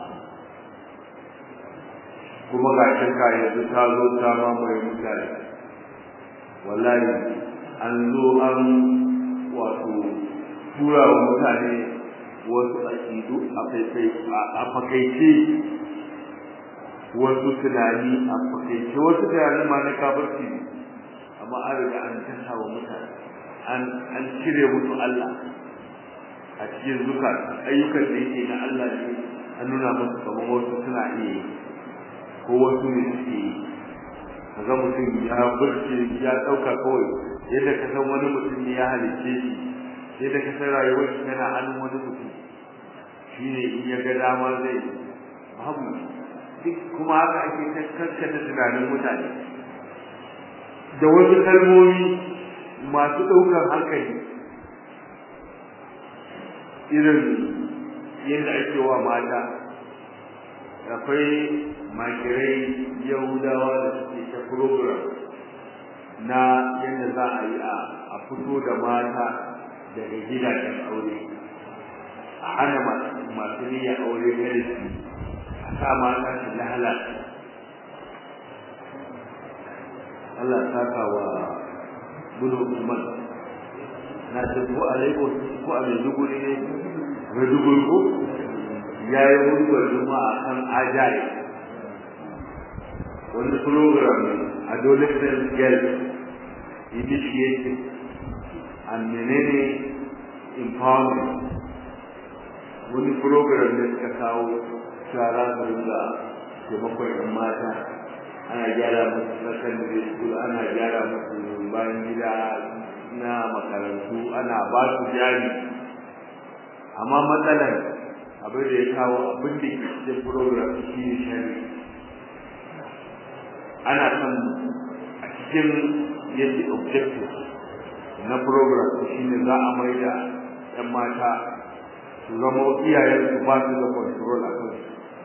kuma ga shirka yanzu ta zo ta mamaye mutane wallahi an zo an wato tura wa mutane wasu aƙidu a faifai a fakaice wasu tunani a fakaice wasu tunani ma na kafirci ne amma an riga an tasa wa mutane an cire musu Allah a cikin zuka ayyukan da yake na Allah ne an nuna musu kamar wasu suna iya yi ko wasu ne suke yi kaga mutum ya burce ya ɗauka kawai yadda ka san wani mutum ne ya halicce shi yadda ka san rayuwar shi tana hannun wani mutum shine in ya ga dama zai babu duk kuma haka ake kaskata tunanin mutane da wasu kalmomi masu ɗaukar hankali irin yadda ake wa mata akwai makirai yahudawa da suke ta program na yadda za a yi a fito da mata daga gidajen aure a hana masu niyyar aure gare su a sa mata su lalata Allah saka wa bunu Usman na ce ko a Lagos ko a Maiduguri ne Maiduguri ko ya yi mutuwar juma'a kan ajaye wani program ne adolescent girl initiative and menene empowerment wani program ne suka kawo shara da taimakon yan mata ana gyara musu secondary school ana gyara musu bayan gida na makarantu ana ba su jari amma matsalar abin da ya kawo abin da ke cikin program shi ne shari ana son a cikin yadda objective na program shi ne za a mai da 'yan mata su zama iyayen su ba su da control a kansu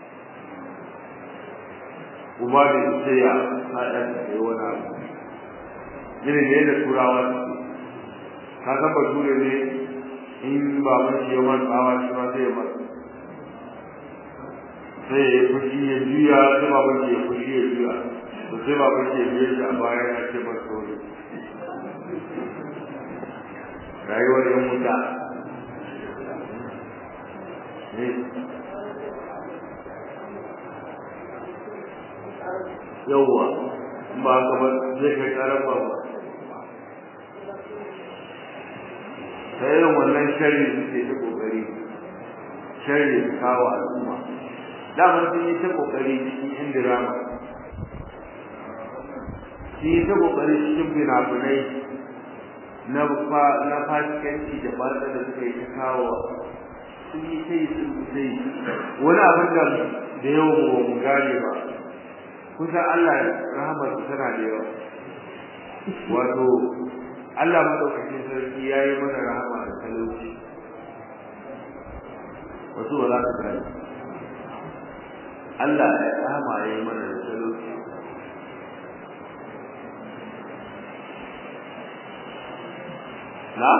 uba da ita ya haɗa da yi wani abu irin da yadda turawa suke ka san bature ne in baban shi ya man tsawa shi ma sai ya man sai ya fushi ya juya sai baban shi ya fushi ya juya to sai baban shi ya biye shi a baya ya ce ba tsoro rayuwar yan wuta ne yawwa ba ka ba zai kai karan ba ba ta irin wannan shari suke ta kokari shari su kawo al'umma damar sun yi ta kokari cikin indirama sun yi ta kokari cikin fina-finai na na fasikanci da batsa da suka yi ta kawo sun yi ta yi sun ta yi wani abin da da yawan ba mu gane ba kusan Allah rahamar tana da yawa wato Allah madaukakin sarki ya yi mana rahama da talauci wasu ba za su gani Allah ya rahama ya yi mana da talauci na?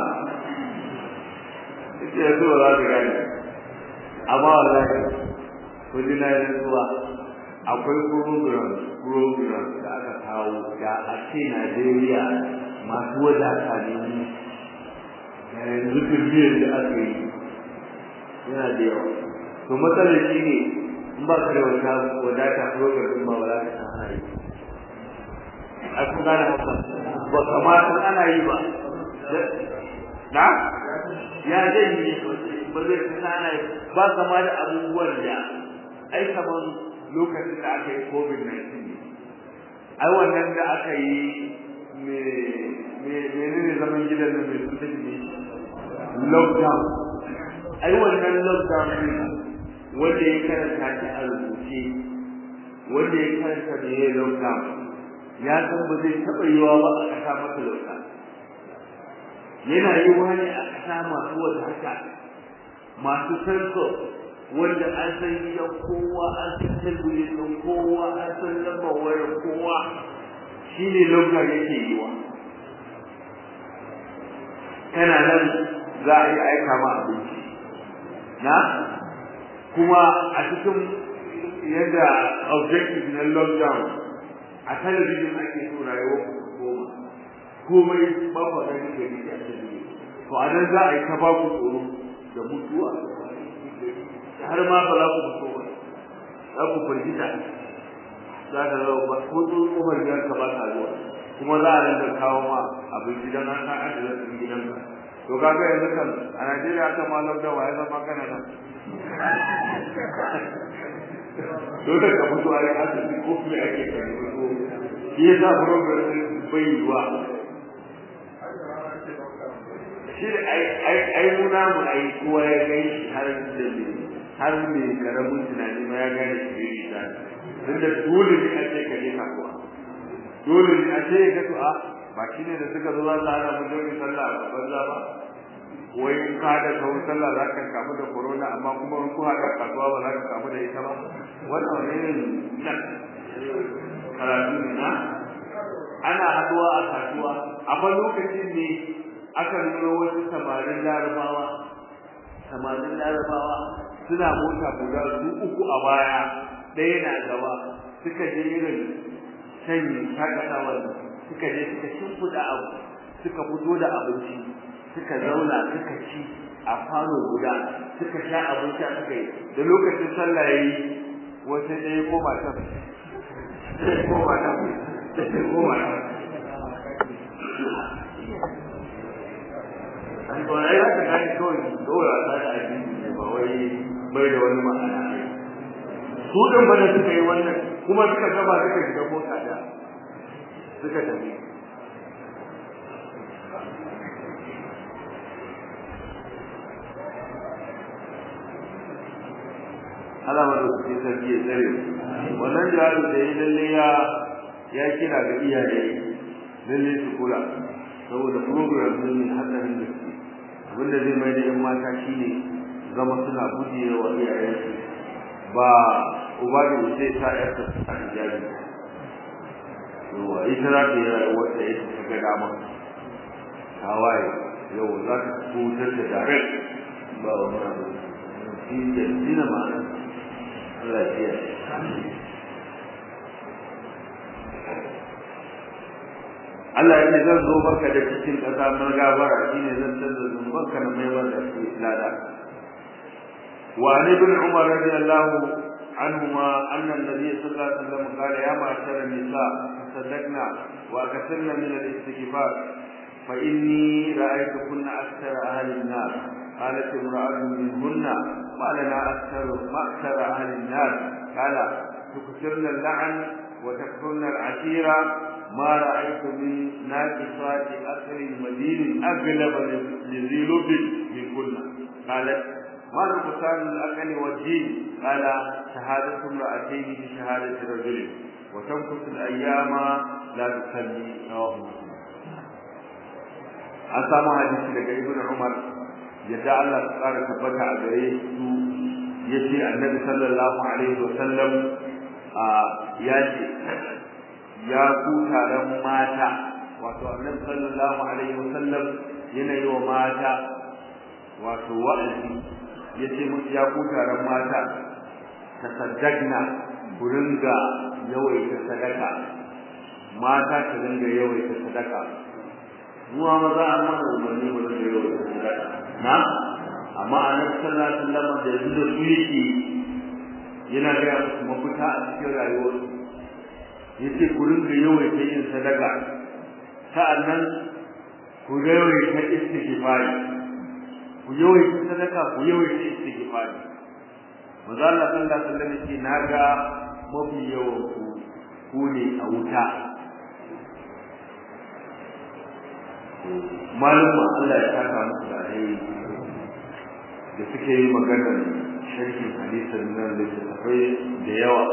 ita yanzu ba za su gani amma wallahi ko dina yi rantsuwa akwai program program da aka kawo da a ce Najeriya masu wadata ne mu da yanzu turmiyar da aka yi yana da yawa to matsalar shi ne in ba ka da wata wadata program din ba wala ka ana yi a kun gane haka ba kamata ana yi ba na ya zai yi ba zai fi ana yi ba kama da abubuwan da ai kaman lokacin da aka yi covid-19 ai wannan da aka yi menene zaman gidan da mai suka ne lockdown ai wannan lockdown ne wanda ya karanta shi a rubuce wanda ya karanta da ya lockdown ya san ba zai taɓa yiwa ba a ƙasa masa lockdown yana yiwa ne a ƙasa masu wadata masu sanso wanda an san gidan kowa an san talbijin ɗin kowa an san lambar wayar kowa shi ne lokacin yake yi wa kana nan za a yi aika ma abinci na kuma a cikin yadda objective na lockdown a talabijin ake so rayuwar koma komai ba ku gani da ni a talabijin to a nan za a yi ta ba ku tsoro da mutuwa har ma ba za ku fito ba za ku firgita za ka zo ba ko to kofar gidan ka ba ta zuwa kuma za a rinka kawo ma abin gidan an ka ajiye da gidan ka to kaga yanzu kan a Najeriya aka ma lockdown wa ya zama kana nan dole ka fito a yi asibiti ko me ake kai ko shi yasa program bai yiwa shi ai ai ai muna mu ai kowa ya gai har da har mai karamin tunani ma ya gane shi ne tunda dole ne a ce ka je kasuwa dole ne a ce ka to a ba shi ne da suka zo za su hana mu jami'in sallah a banza ba wai in ka da kawo sallah za ka kamu da corona amma kuma in ku haɗa kasuwa ba za ka kamu da ita ba wannan wani ne nan karatu ne na ana haɗuwa a kasuwa amma lokacin ne aka nuna wasu samarin larabawa samarin larabawa suna mota guda su uku a baya ɗaya na gaba suka je irin sanyi shakatawar suka je suka shimfiɗa abu suka fito da abinci suka zauna suka ci a falo guda suka sha abinci suka yi da lokacin sallah yayi wata ɗaya ko ba ta ko ba ta ko ba ta an to ai haka kai kawai dora ta da addini ba wai bai da wani ma'ana su din bane suka yi wannan kuma suka gaba suka shiga mota da suka tafi Allah ma dauki sarki ya tsare wannan jihadi da yi lalle ya ya kira ga iyaye lalle su kula saboda program ne mai hatsarin da su abinda zai mai da yan mata shine zama suna gujewa wa iyayensu ba uba da wuce ta yarta ta hijabi yawa ita za ta yi rayuwar da ita ta ga dama tawaye yau za ta kutar da direct ba wani abu shi ke dina ma'ana Allah ya Allah ya ce zan zo maka da cikin ƙasa mun gabara shine zan canza zunubanka na mai wanda shi lada wa an ibn umar radiyallahu anhuma anna an-nabiy sallallahu alaihi wasallam qala ya ma'ashar an-nisa tasaddaqna wa akthirna min al-istighfar fa inni ra'aytukunna akthara ahli an-nar قالت امرأة منهن ما لنا أكثر ما أكثر أهل النار قال تكثرن اللعن وتكفرن العشيرة ما رأيت من ناقصات أثر مدين أغلب لذي لب من كنا قالت ما نقصان الأقل والدين قال شهادة امرأتين بشهادة رجل وتمكث الأيام لا تصلي رواه مسلم an samu hadisi daga ibn umar yadda Allah ya tsara tabbata a gare su yace annabi sallallahu alaihi wasallam a yace ya ku taron mata wato annabi sallallahu alaihi wasallam yana yi wa mata wato wa'azi yace musu ya ku taron mata tasaddaqna ku ringa yawaita sadaka mata ta ringa yawaita sadaka mu ma za a mana umarni mu ringa yawaita sadaka na amma annabi sallallahu alaihi wasallam da yanzu da su yake yana ga musu mafita a cikin rayuwar yace ku ringa yawaita yin sadaka sa'annan ku yawaita istighfari ku yawaita sadaka ku yawaita istighfari manzo Allah sallallahu alaihi wasallam yace naga mafi yawan ku ku ne a wuta malumma Allah ya saka musu da alheri da suke yi maganar sharhin hadisin nan da tafai da yawa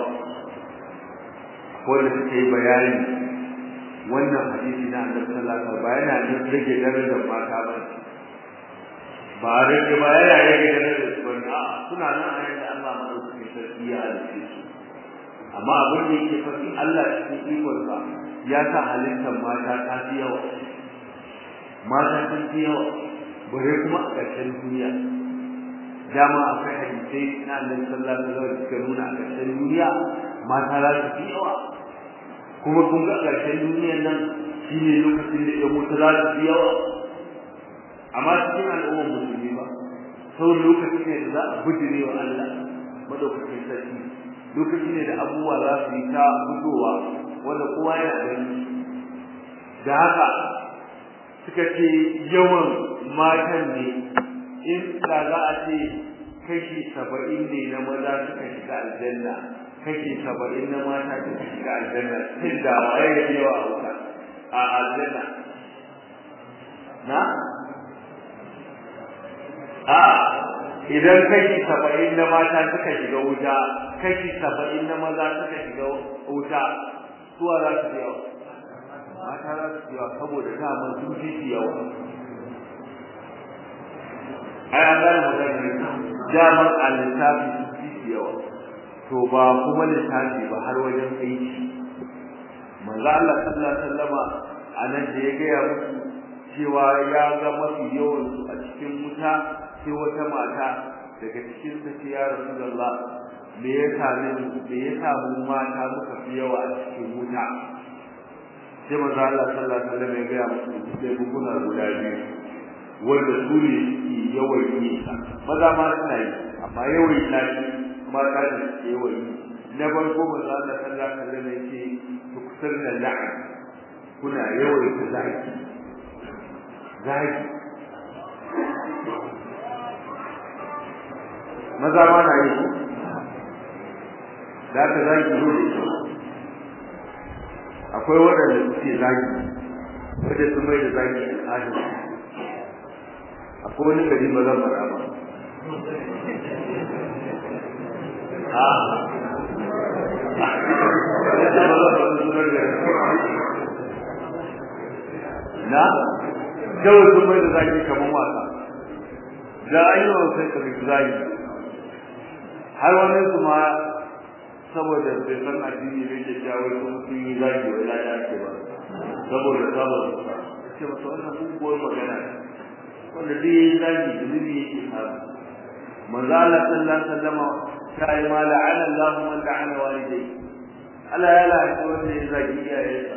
ko da suke yi bayani wannan hadisi na Annabi sallallahu alaihi wasallam bayana ne rage darajar mata ba ba rage ba yana rage darajar su ba a suna nan a yadda Allah madaukakin sarki ya halice su amma abin da yake faɗi Allah cikin ikonsa ya sa halittar mata ta fi yawa mata sun fi yawa bare kuma a ƙarshen duniya dama akwai hadisai na Allah sallallahu alaihi wasallam suka nuna a ƙarshen duniya mata za su fi yawa kuma kun ga ƙarshen duniyar nan shine lokacin da ya mutu za su fi yawa amma cikin al'ummar musulmi ba sau lokacin ne da za a bujire wa Allah madaukakin sarki lokaci ne da abubuwa za su yi ta fitowa wanda kowa yana gani da haka suka ce yawan matan ne in da za a ce kashi saba'in ne na maza suka shiga aljanna kashi saba'in na mata suka shiga aljanna tun da waye ya yawa a wuta a aljanna na a idan kashi saba'in na mata suka shiga wuta kashi saba'in na maza suka shiga wuta suwa za su yawa mata za su yawa saboda daman sun fi su yawa ai an gane magana ne daman a lissafi sun fi su yawa to ba kuma lissafi ba har wajen aiki manzo Allah sallallahu alaihi wasallama a nan da ya gaya musu cewa ya ga mafi yawan su a cikin wuta sai wata mata daga cikin ta ce ya rasulullah me ya same mu me ya samu mata muka fi yawa a cikin wuta sai manzo Allah sallallahu alaihi wasallam ya ga musu sai buguna guda biyu wanda su ne suke yawan yi maza ma suna yi amma yawan yi na shi mata da suke yawan yi na farko manzo Allah sallallahu alaihi wasallam ya ce tuksir da la'an kuna yawan yi zaki zaki maza ma na yi da ka zaki zo da shi akwai waɗanda suke zaki wanda sun mai da zaki al'adun akwai wani gari ba zan fara ba na kawai sun mai da zaki kamar wasa da ayyukan sai ka zaki har wani su ma saboda bai san addini bai ke jawo sun sun yi zagi wa lada ake ba saboda saboda ce masa wannan guguwar magana wanda dai ya yi zagi zunubi yake samu manzo Allah sallallahu alaihi wasallam ta yi ma la'ana Allah man la'ana walidai Allah ya la'ana wanda ya zagi iyayensa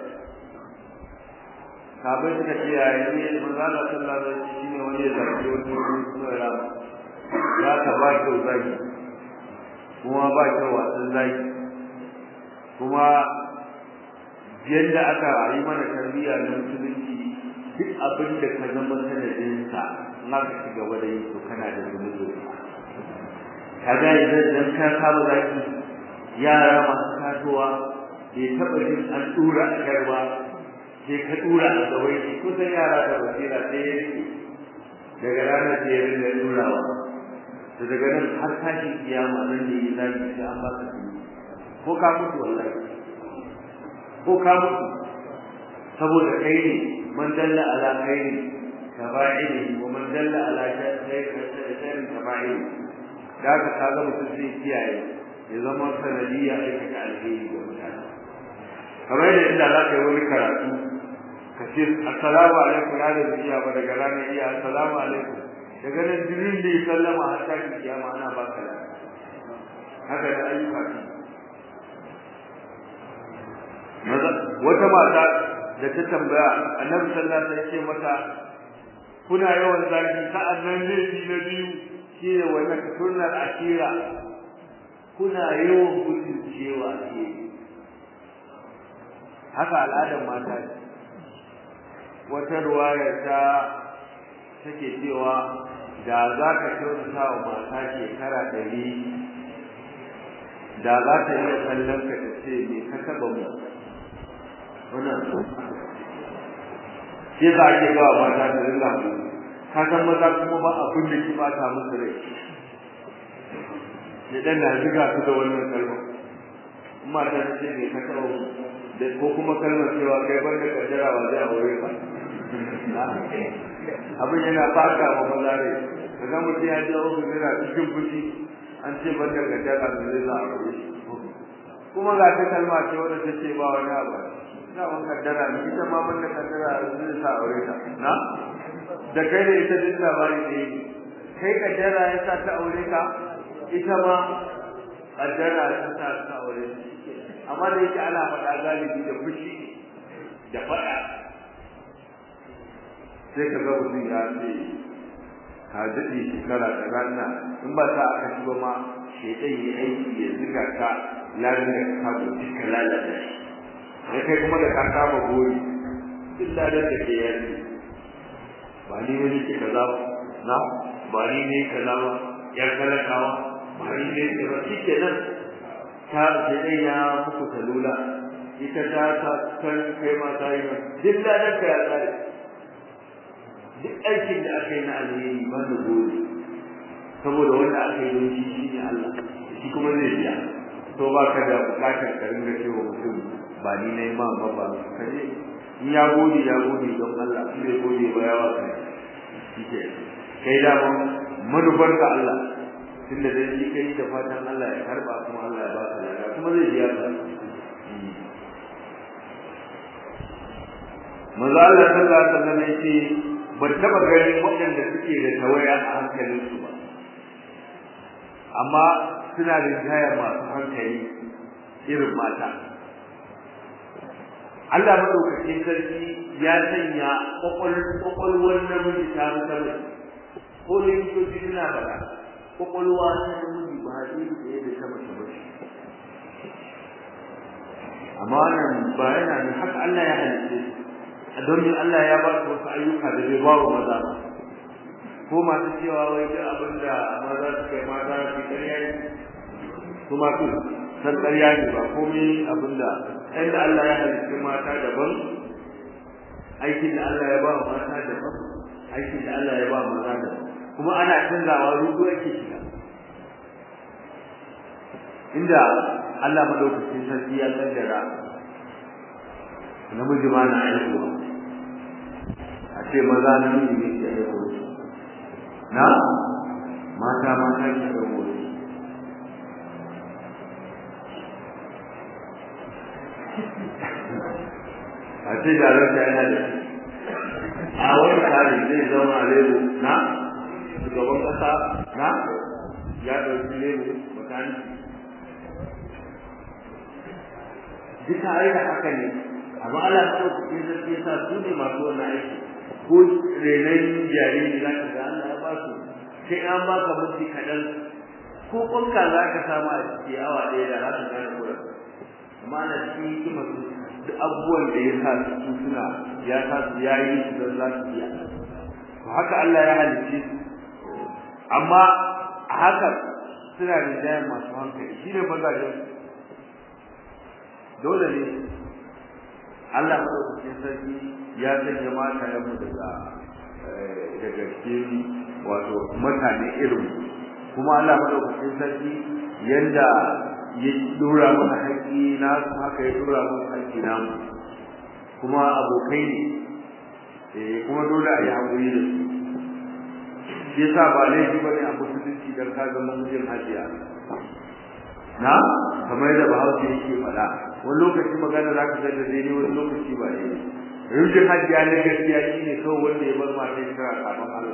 sabai suka ce yayin ne manzo Allah sallallahu alaihi wasallam shine wanda ya zagi wani wani ya ka ba shi zagi kuma ba kyau wasan zaki kuma yadda aka yi mana tarbiyya na musulunci duk abin da ka zama sanadinsa na ka ci gaba da yi to kana da zunubi ka ga idan dan ka saba zaki yara masu tasowa bai taɓa jin an tura a garba sai ka tura a gawai kusan yara da basira sai ya rike daga ranar da ya rinda turawa da daga nan har tashin kiyama nan da yi zaki sai an baka kuɗi ko ka mutu wallahi ko ka mutu saboda kai ne man dalla ala khairi kaba'iri wa man dalla ala shay'in kaba'iri da ka kaga mutum sai kiyaye ya zama sanadiyya aikata alheri ga mutane kamar yadda inda za ka yi wani karatu ka ce assalamu alaikum na da zuciya ba daga ranar iya assalamu alaikum daga nan jirin da ya sallama har ta kiyama ana ba ka haka da ayyuka wata mata da ta tambaya annabi sallallahu alaihi wasallam mata kuna yawan zaki sa'an nan laifi na biyu shine wannan sunnar akira kuna yawan gudun cewa ke haka al'adar mata ce wata ruwaya ta take cewa da za ka kyautata wa mata shekara ɗari da za ta iya kallon ka ta ce me ka taɓa mu wannan shi za a ke gawa mata da ringa mu ka san maza kuma ba abin da ki bata musu rai ne dan na ziga su da wannan kalma amma ta ce me ka taɓa mu da ko kuma kalmar cewa kai ban da kaddara ba zai aure ba abin yana baka wa maza rai kaga mutum ya ji abu zira cikin fushi an ce ban da kaddara ba zai za a aure kuma ga ta kalma ce wanda ta ce ba wani abu na ban kaddara ne ita ma ban da kaddara zai sa aure ta na da kai da ita duk labari ne kai kaddara ya sa ta aure ka ita ma kaddara ya sa ta aure amma da yake ana faɗa galibi da fushi da faɗa sai ka ga mutum ya ce ka daɗe shekara da rana in ba ta aka ci ba ma shaitan yi aiki ya ziga ka larin da ka kama duka lalata shi da kai kuma da ka kama gori duk ladan da ke yanzu ba ni wani ke kaza ba na ba ni ne kaza ba yar talakawa ba ni ne kaza shi ke nan ta shaitan ya muku talula ita ta ta kan kai ma ta yi duk ladan ka ya tsare duk aikin da aka yi na alheri ba da gode saboda wanda aka yi don shi shi ne Allah shi kuma zai biya to ba ka da bukatar ka ringa cewa mutum ba ni na yi ma ba ba ka je in ya gode ya gode don Allah in bai gode ba yawa ka shi ke kai da manufar ka Allah tunda dai shi kai da fatan Allah ya karba kuma Allah ya ba ka lada kuma zai biya ka manzo Allah sallallahu alaihi wasallam yace ban taba ganin waɗanda suke da tawaya a hankalinsu ba amma suna da jaya masu hankali irin mata Allah madaukakin sarki ya sanya kwakwalwar namiji ta musamman ko likitoci suna faɗa kwakwalwa ta namiji ba zai da yadda ta mace ba amma wannan ba yana da haka Allah ya halitta domin Allah ya ba su wasu ayyuka da bai ba wa maza ba ko masu cewa wai duk abin da maza su kai mata su ƙarya ne su ma su san ƙarya ne ba komai abin da inda Allah ya halitta mata daban aikin da Allah ya ba wa mata daban aikin da Allah ya ba wa maza daban kuma ana canzawa rudu ake shiga inda Allah madaukakin sarki ya kaddara namiji ma na haihuwa a ce maza namiji ne ke haihuwa na mata mata ke haihuwa a ce jararta yana da a wani tsari zai zama lebo na shugaban kasa na ya ɗauki lebo makaniki duka aida haka ne amma Allah ya ɗauki sarki yasa su ne masu wannan aiki ko renon jariri za ka ga Allah ya ba su sai an ba ka mutu kaɗan ko ƙwanka za ka samu a ciki awa ɗaya da za ka gane kuɗin amma na cikin hikimar su duk abubuwan da ya sa su suna ya sa su ya yi su don za su iya to haka Allah ya halicce su amma a haka suna da jayen masu hankali shi ne mazajen dole ne Allah madaukakin sarki ya sanya mata yamu daga daga cikin wato mutane irin kuma Allah madaukakin sarki yanda ya dora mana haƙƙi na haka ya dora mana haƙƙi namu kuma abokai ne eh kuma dole a yi haƙuri da su shi yasa ba laifi ba ne a musulunci don ka zama mijin hajiya na kamar da bahaushe yake faɗa wani lokaci magana za ka ga da daidai wani lokaci ba daidai rijin hajiya na gaskiya shi ne kawai wanda ya bar mata ya kira sabon Allah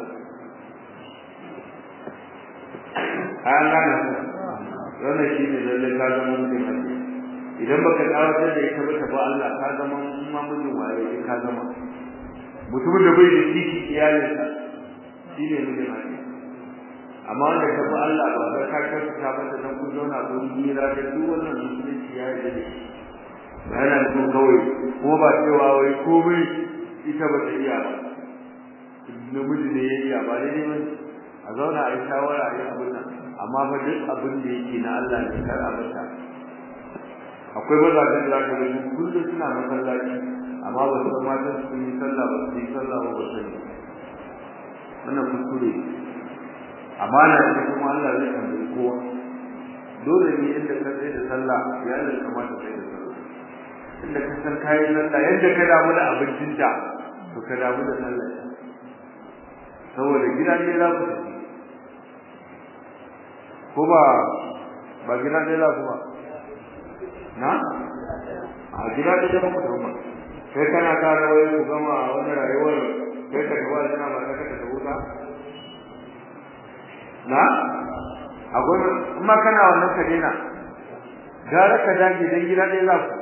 an gane ku wannan shi ne lallai ka zama mijin hajiya idan baka tsawatar da ita ba ta ba Allah ka zama mamujin waye ka zama mutumin da bai da kishi iyalinsa shi ne mijin hajiya amma wanda ka fi Allah ba ka ka ka ta mata dan kun zauna ko hira da duk wannan musulunci ya yi da shi yana da kawai ko ba cewa wai komai ita ba ta iya ba namiji ne ya iya ba daidai ba a zauna a yi shawara a yi abin nan amma fa duk abin da yake na Allah ne kar a mata akwai mazajen da zaka gani kullum suna masallaci amma ba su matan su yi sallah ba su yi sallah ba ba sani wannan kuskure amana ce kuma Allah zai tambayi kowa dole ne inda ka tsaye da sallah ya ne kamata kai da sallah inda ka san kai sallah yadda ka damu da abincin ta to ka damu da sallah saboda gida ne za ku tafi ko ba ba gida ne za ku ba na a gida ne da ku tafi kai kana kara wai ku gama wani rayuwar kai ka gaba da ba ka ta huta na akwai amma kana wannan ka daina gara ka dage dan gida dai za ku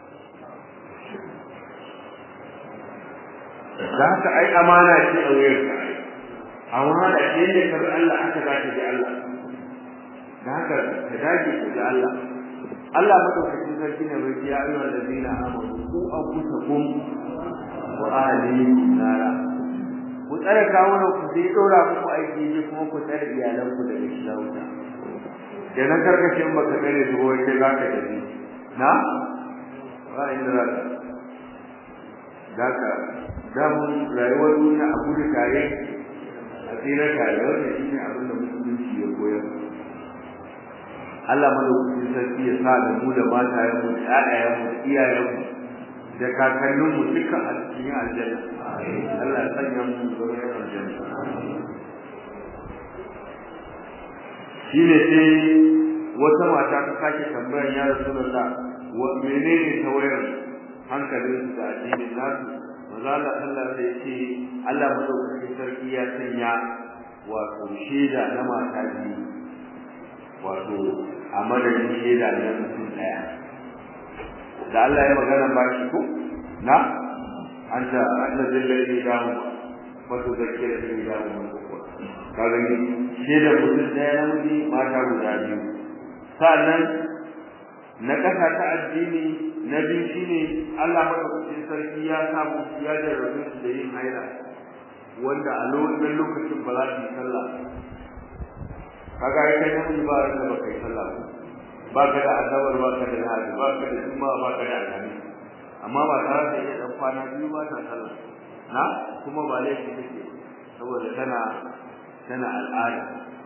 da haka ai amana ce a wuyar ka ai amana ce ne kar Allah aka za ta ji Allah da haka ka dage ka ji Allah Allah madaukakin sarki ne bai ya ayyuhal ladina amanu ku anfusakum wa ahlikum nara ku tsare kawunan ku sai dora muku aiki ne kuma ku tsare iyalan ku daga shiga wuta kenan karkashin baka tsare su wai sai zaka tafi na ba inda za ka zaka damun rayuwar duniya a gudu tare a tsira tare wanda shi ne abin da musulunci ya koyar Allah madaukakin sarki ya sa da mu da matayen mu da ƴaƴayen mu da iyayen mu da kakannin mu duka a cikin aljanna Allah ya sanya mu zuwa aljanna shine sai wata mata ta sake tambayar ya Rasulullah wa menene tawayar hankalin su da addinin nasu maza Allah Allah da yake Allah madaukakin sarki ya sanya wato shaida na mata biyu wato a madadin shaida na mutum daya da Allah ya magana ba shi ko na anta anta zallai da mu wato zakira da mu ka gani shaida mutum daya na miji mata guda biyu sannan na kasa ta addini na biyu shine Allah madaukakin sarki ya samu ya jarrabe su da yin haila wanda a lokacin ba za su yi sallah kaga ai kai namiji ba da ba kai sallah ba ka da asabar ba ka da hadi ba ka da juma ba ka da alhami amma ba tare da iya dan kwana biyu ba ta sallah na kuma ba laifi take saboda tana tana al'ada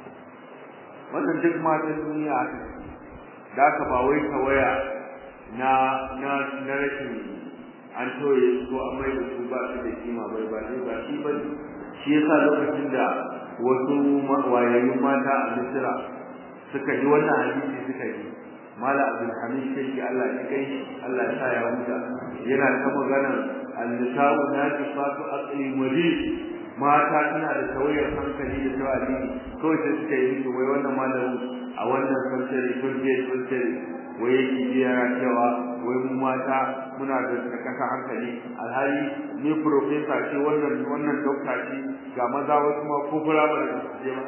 wannan duk matan duniya haka da ka ba wai waya na na na rashin an toye ko an mai da su ba su da kima bai ba ba shi ba shi yasa lokacin da wasu wayayyun mata a Misira suka ji wannan hadisi suka ji Mala Abdul Hamid Sheikh Allah ya kai Allah ya sa ya huta yana ta magana an-nisa'u naqisatu aqli mudi mata suna da tawayar hankali da tawali kawai sai suka yi musu wai wannan malamu a wannan sansari turke sansari wai yake jiya cewa wai mu mata muna da kasa hankali alhali ni professor ce wannan wannan doctor ce ga maza wasu ma ko fura ba da su je ba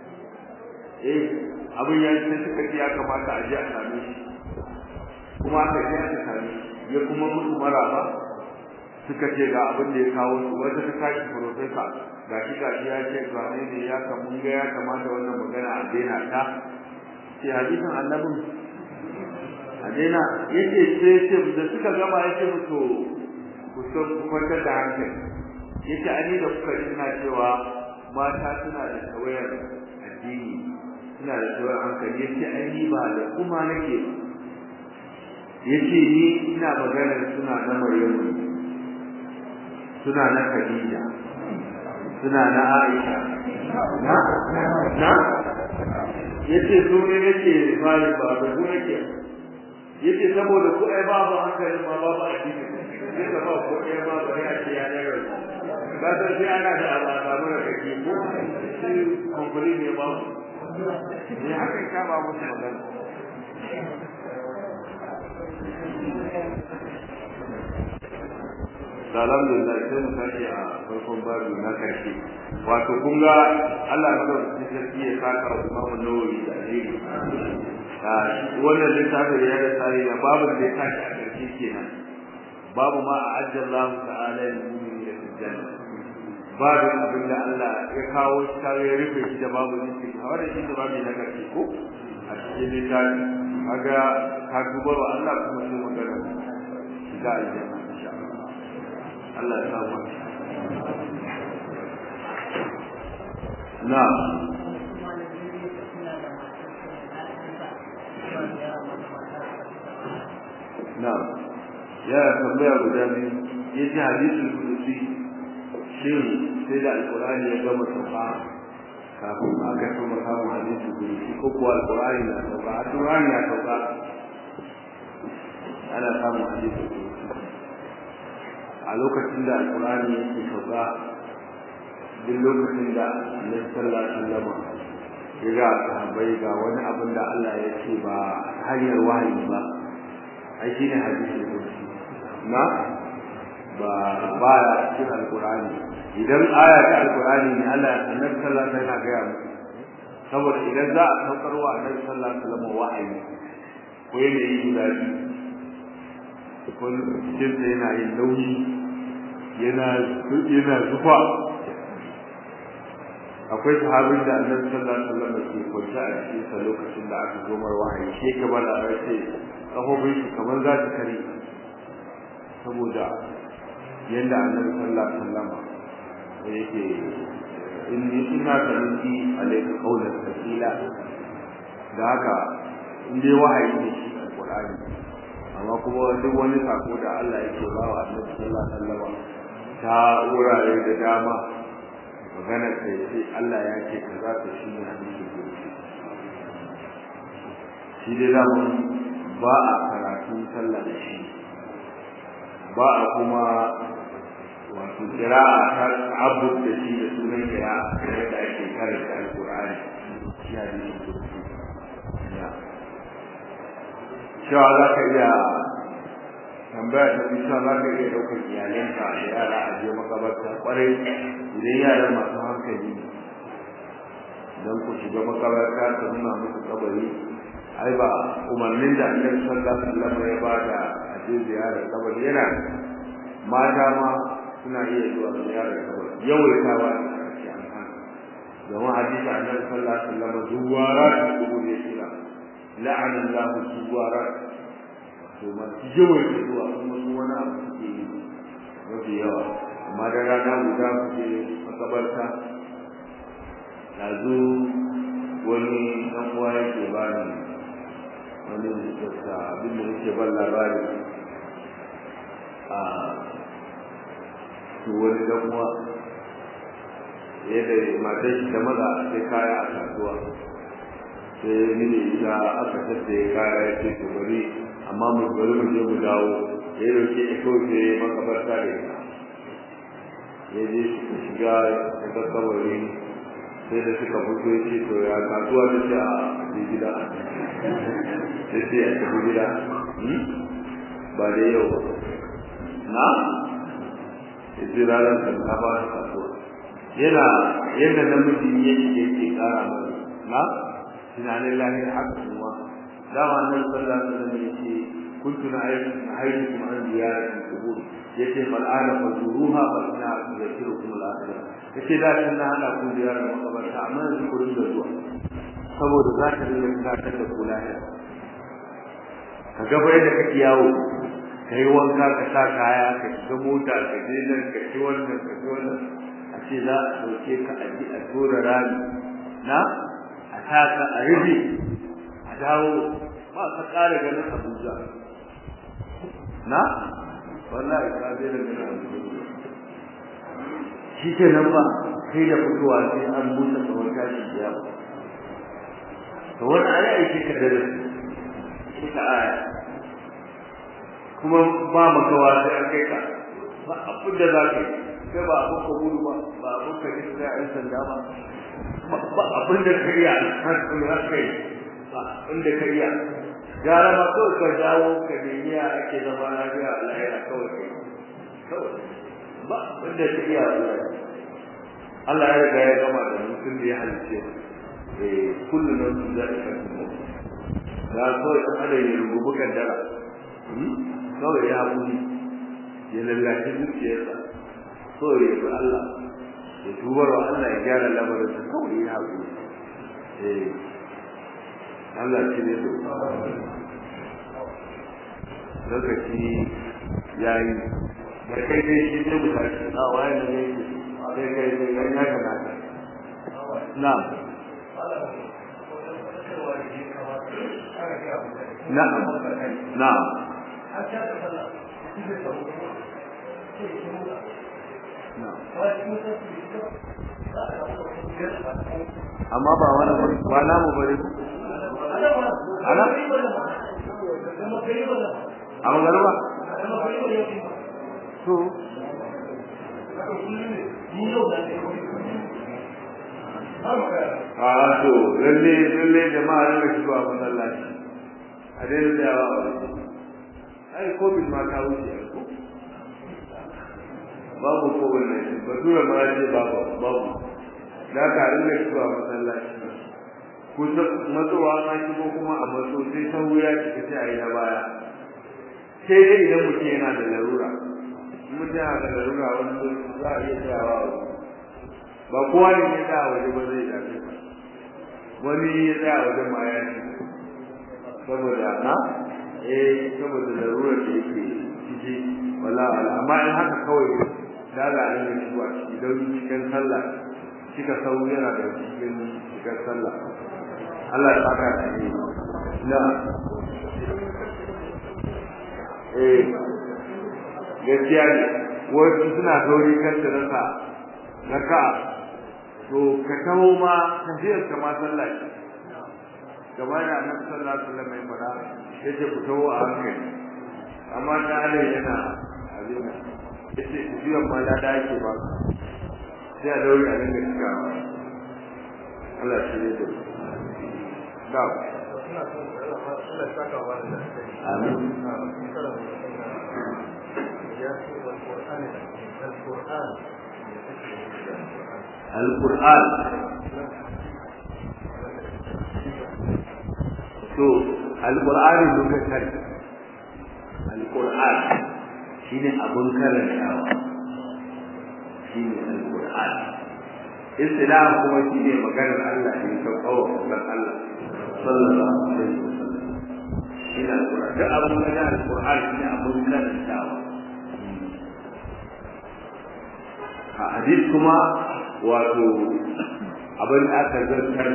eh abin ya ce suka ce ya kamata a je a same shi kuma aka je aka same ya kuma musu maraba suka ce ga abin da ya kawo su wata ta tashi professor ga shi ga shi ya ce ga ne ne ya ka mun ga ya kamata wannan magana a daina ta ce hadisin annabin a daina yace sai ce da suka gama yace musu ku so ku kwantar da hankali yace ani da kuka ina cewa mata suna da tawayar addini suna da tawayar hankali yace ai ni ba da kuma nake yace ni ina magana suna na Maryamu suna na Khadija suna na Aisha na na yace su ne nake fari ba da ku nake yace saboda ku ai babu hankali ma babu addini sai ka ba ko ai ma bari a ce ya ne rai ba ta sai ana da alaka mara kake ko sai konfuri ne ba ne haka ka ba musu magana alhamdulillah sai mu tashi a farkon babu na karshe wato kun ga Allah ya dauki sarki ya saka wa Imam Nawawi da alheri wannan littafin ya da tsari da babu da ya tashi a karshe kenan babu ma ajjallahu ta'ala lil-mu'minina fil janna babu abin da Allah ya kawo shi kare ya rufe shi da babu ne har da shi da babu na karshe ko a cikin littafin kaga ka duba wa Allah kuma sai magana shiga aljanna Allah ya samu na na ya tambaya guda biyu ya ji hadisul kudusi shin sai da alkurani ya gama sauka kafin aka kuma samun hadisul kudusi ko kuwa alkurani na sauka alkurani na sauka ana samun hadisul kudusi a lokacin da alkurani yake sauka duk lokacin da annabi sallallahu alaihi wasallam ya ga sahabbai ga wani abin da Allah ya ce ba hanyar wahayi ba ai shine hadisi kursi na ba ba ya cikin alkurani idan aya ta alkurani ne Allah annabi sallallahu alaihi wasallam ya ga saboda idan za a saukar wa annabi sallallahu alaihi wasallam wahayi ko yana yi guda biyu ko cikin yana yin nauyi yana yana zufa akwai sahabin da annabi sallallahu alaihi wasallam ke kwance a cikin sa lokacin da aka zo mar wahayi shi ke bada race kafofin shi kamar za ta kare saboda yanda annabi sallallahu alaihi wasallam yake inni ina tarinki alayka qawlan thaqila da haka in dai wahayi ne shi alqur'ani amma kuma duk wani sako da Allah yake ba wa annabi sallallahu alaihi wasallam ta wurare da dama magana sai sai Allah ya ce kaza ta shi ne hadisi shi dai da ba a karatu sallah da shi ba a kuma wato kira'a ta abu da shi da sunan kira'a da ake karanta alqur'ani shi hadisi kursi ya cewa za ka iya tambaya ta fi cewa za ka iya ɗaukar iyalanka da yara a je makabarta kwarai idan yaran masu hankali don ku shiga makabarta ta nuna musu kabari ai ba umarnin da annabi sallallahu alaihi wasallam ya bada a je ziyarar kabari yana mata ma suna iya zuwa ziyarar kabari yawaitawa ne a cikin amfani domin hadisi annabi sallallahu alaihi wasallam zuwara da kuma ne kira la'ana Allah zuwara to ma yawaita zuwa kuma su wani abu suke yi mafi yawa amma da rana guda ku je makabarta yanzu wani ɗan uwa yake ba ni wani mutunta abin da yake ban labari a to wani ɗan uwa yadda matar shi ta maza sai kaya a kasuwa sai ni da ita aka tattaye kaya ya ce to bari amma mu bari mu je mu dawo ya dauke ya kawai sai makabarta da ita ya je suka shiga ya ga kabari sai da suka fito ya ce to ya kasuwa ta ce a je gida sai sai a tafi gida ba da yau ba na ya ce ranar shinkafa ta kasuwa yana yadda namiji yake yake kara mai na tunanin lahira haka kuma dama nan sallallahu alaihi wasallam yace kuntu na ayyukum an ziyaratil qubur yace fal ana fazuruha fa inna tudhkirukum al akhirah yace da kin na hada ku ziyarar makabarta amma yanzu ku dinga zuwa saboda za ka dinga tunatar da ku lahira ka ga bai da kake yawo kai wanka ka sa kaya ka shiga mota ka je nan ka ci wannan ka ci wannan a ce za a dauke ka a ji a tura rami na a taka a rufe a dawo ba ka ƙara ganin Abuja na wallahi ka zai da ganin Abuja shi ke nan ba kai da fitowa sai an buɗe tsawon tashi ya ba to wani aya yake ka da ita aya kuma ba makawa sai an kai ka ba abin da za ka yi kai ba abin ka gudu ba ba abin ka ji sai an sanda ba ba abin da ka iya har kuma za ka yi ba abin da ka iya gara ma kawai ka dawo ka nemi ya ake zama lafiya a lahira kawai kai kawai ba abin da ka iya wallahi Allah ya riga ya gama da mutum da ya halice eh kullu nan da ka kuma da kawai kan ada ya rubuta kaddara kawai ya haƙuri ya lallace zuciyarsa kawai ya bi Allah ya tubar wa Allah ya gyara lamarinsa kawai ya haƙuri eh Allah shi ne lokaci ya yi da kai dai shi ne mutane a waye ne ne sai kai sai kai ya kana na na'am na'am amma ba wani ba na mu bari ana a magana ba to a to lalle lalle jama'a ne shi ba masallaci a dai da yawa ai covid ma ta wuce ko babu ko wannan batura ma ce babu babu da ka rinka zuwa masallaci ku matsowa na shigo kuma a matso sai ta wuya ki ta yi na baya sai dai idan mutum yana da larura mutum yana da larura wani za a iya tsayawa ba kowa ne ya tsaya waje ba zai dace wani ya tsaya waje ma ya ci saboda na eh saboda larurar da yake ciki wala amma in haka kawai da za a rinka shigowa ciki don cikin sallah kika sau yana da cikin cikin sallah Allah ya saka da ni na eh gaskiya ne wasu suna sauri kan da rasa raka to ka taho ma tafiyar ka ma sallah ce gaba da annabi sallallahu alaihi wasallam ya fara yace ku taho a hankali amma da Allah yana abin yace tafiyar ma da ake ba sai a daure a dinga cikawa Allah shi ne da da amin القرآن to alqur'ani lokacin alqur'an shine abun karantawa shine alqur'an islam kuma shine maganar Allah ne ta kawo maganar Allah sallallahu alaihi wasallam shine alqur'an da abun da alqur'an shine abun karantawa a hadith kuma wato abin da aka zartar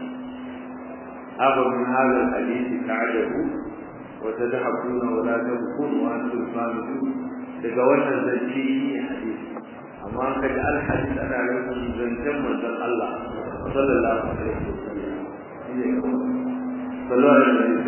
أبا من هذا الحديث تعجبوا وتذهبون ولا تبكون وأنتم صامتون daga wannan zance ne hadisi amma ka ji alhadis ana nufin zancen manzon Allah sallallahu alaihi wasallam ne sallallahu alaihi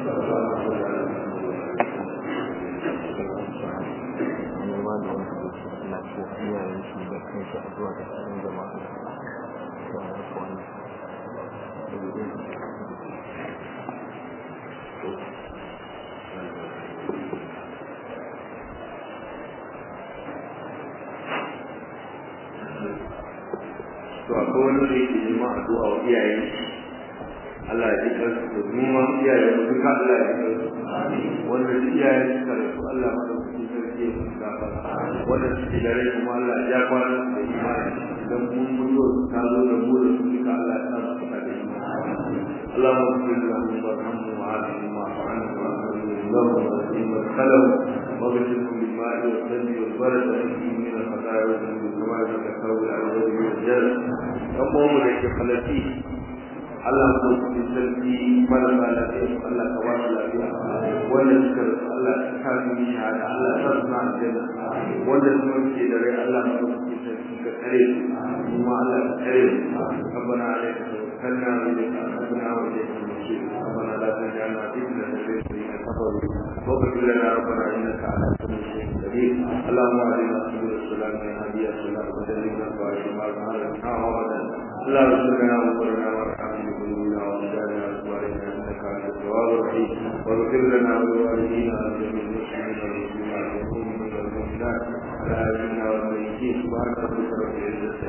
to akwai wani da yake neman addu'a wa iyayen Allah ya jika su da numa iyayen mu duka Allah ya jika su wanda su iyayen suka rasu Allah ma da kuke sarki ya musu gafara wanda suke da rai kuma Allah ya kwana da imani idan mun mutu ta zo da mu da su duka Allah ya sa su da imani اللهم اغفر لهم وارحمهم وعافهم واعف عنهم واكرمهم لهم واسقهم وادخلهم واغسلهم بالماء والثلج والبرد واهدهم من الخطايا والذنوب كما يتكفر العبد من الجنه يقوم لك خلفيه Allah mu kuma sarki marasa lafiya Allah ka ba su lafiya wanda suka rasu Allah ka sa su yi shahada Allah ka sa su na aljanna wanda kuma suke da rai Allah mu kuma sarki ka tsare su kuma Allah ka tsare su ربنا عليك توكلنا وإليك أنبنا وإليك المصير ربنا لا تجعلنا فتنة للذين كفروا واغفر لنا ربنا إنك على كل شيء قدير اللهم أهدنا سبل السلام يا هدي السلام وجنبنا الفواحش ما ظهر منها وبطن اللهم اغفر لنا وقرنا وارحمنا بذنوبنا وأوزارنا وأزواجنا إنك أنت التواب الرحيم واغفر لنا ولوالدينا ولجميع المسلمين والمسلمات والمؤمنين والمؤمنات على آلنا والميتين سبحان ربك رب العزة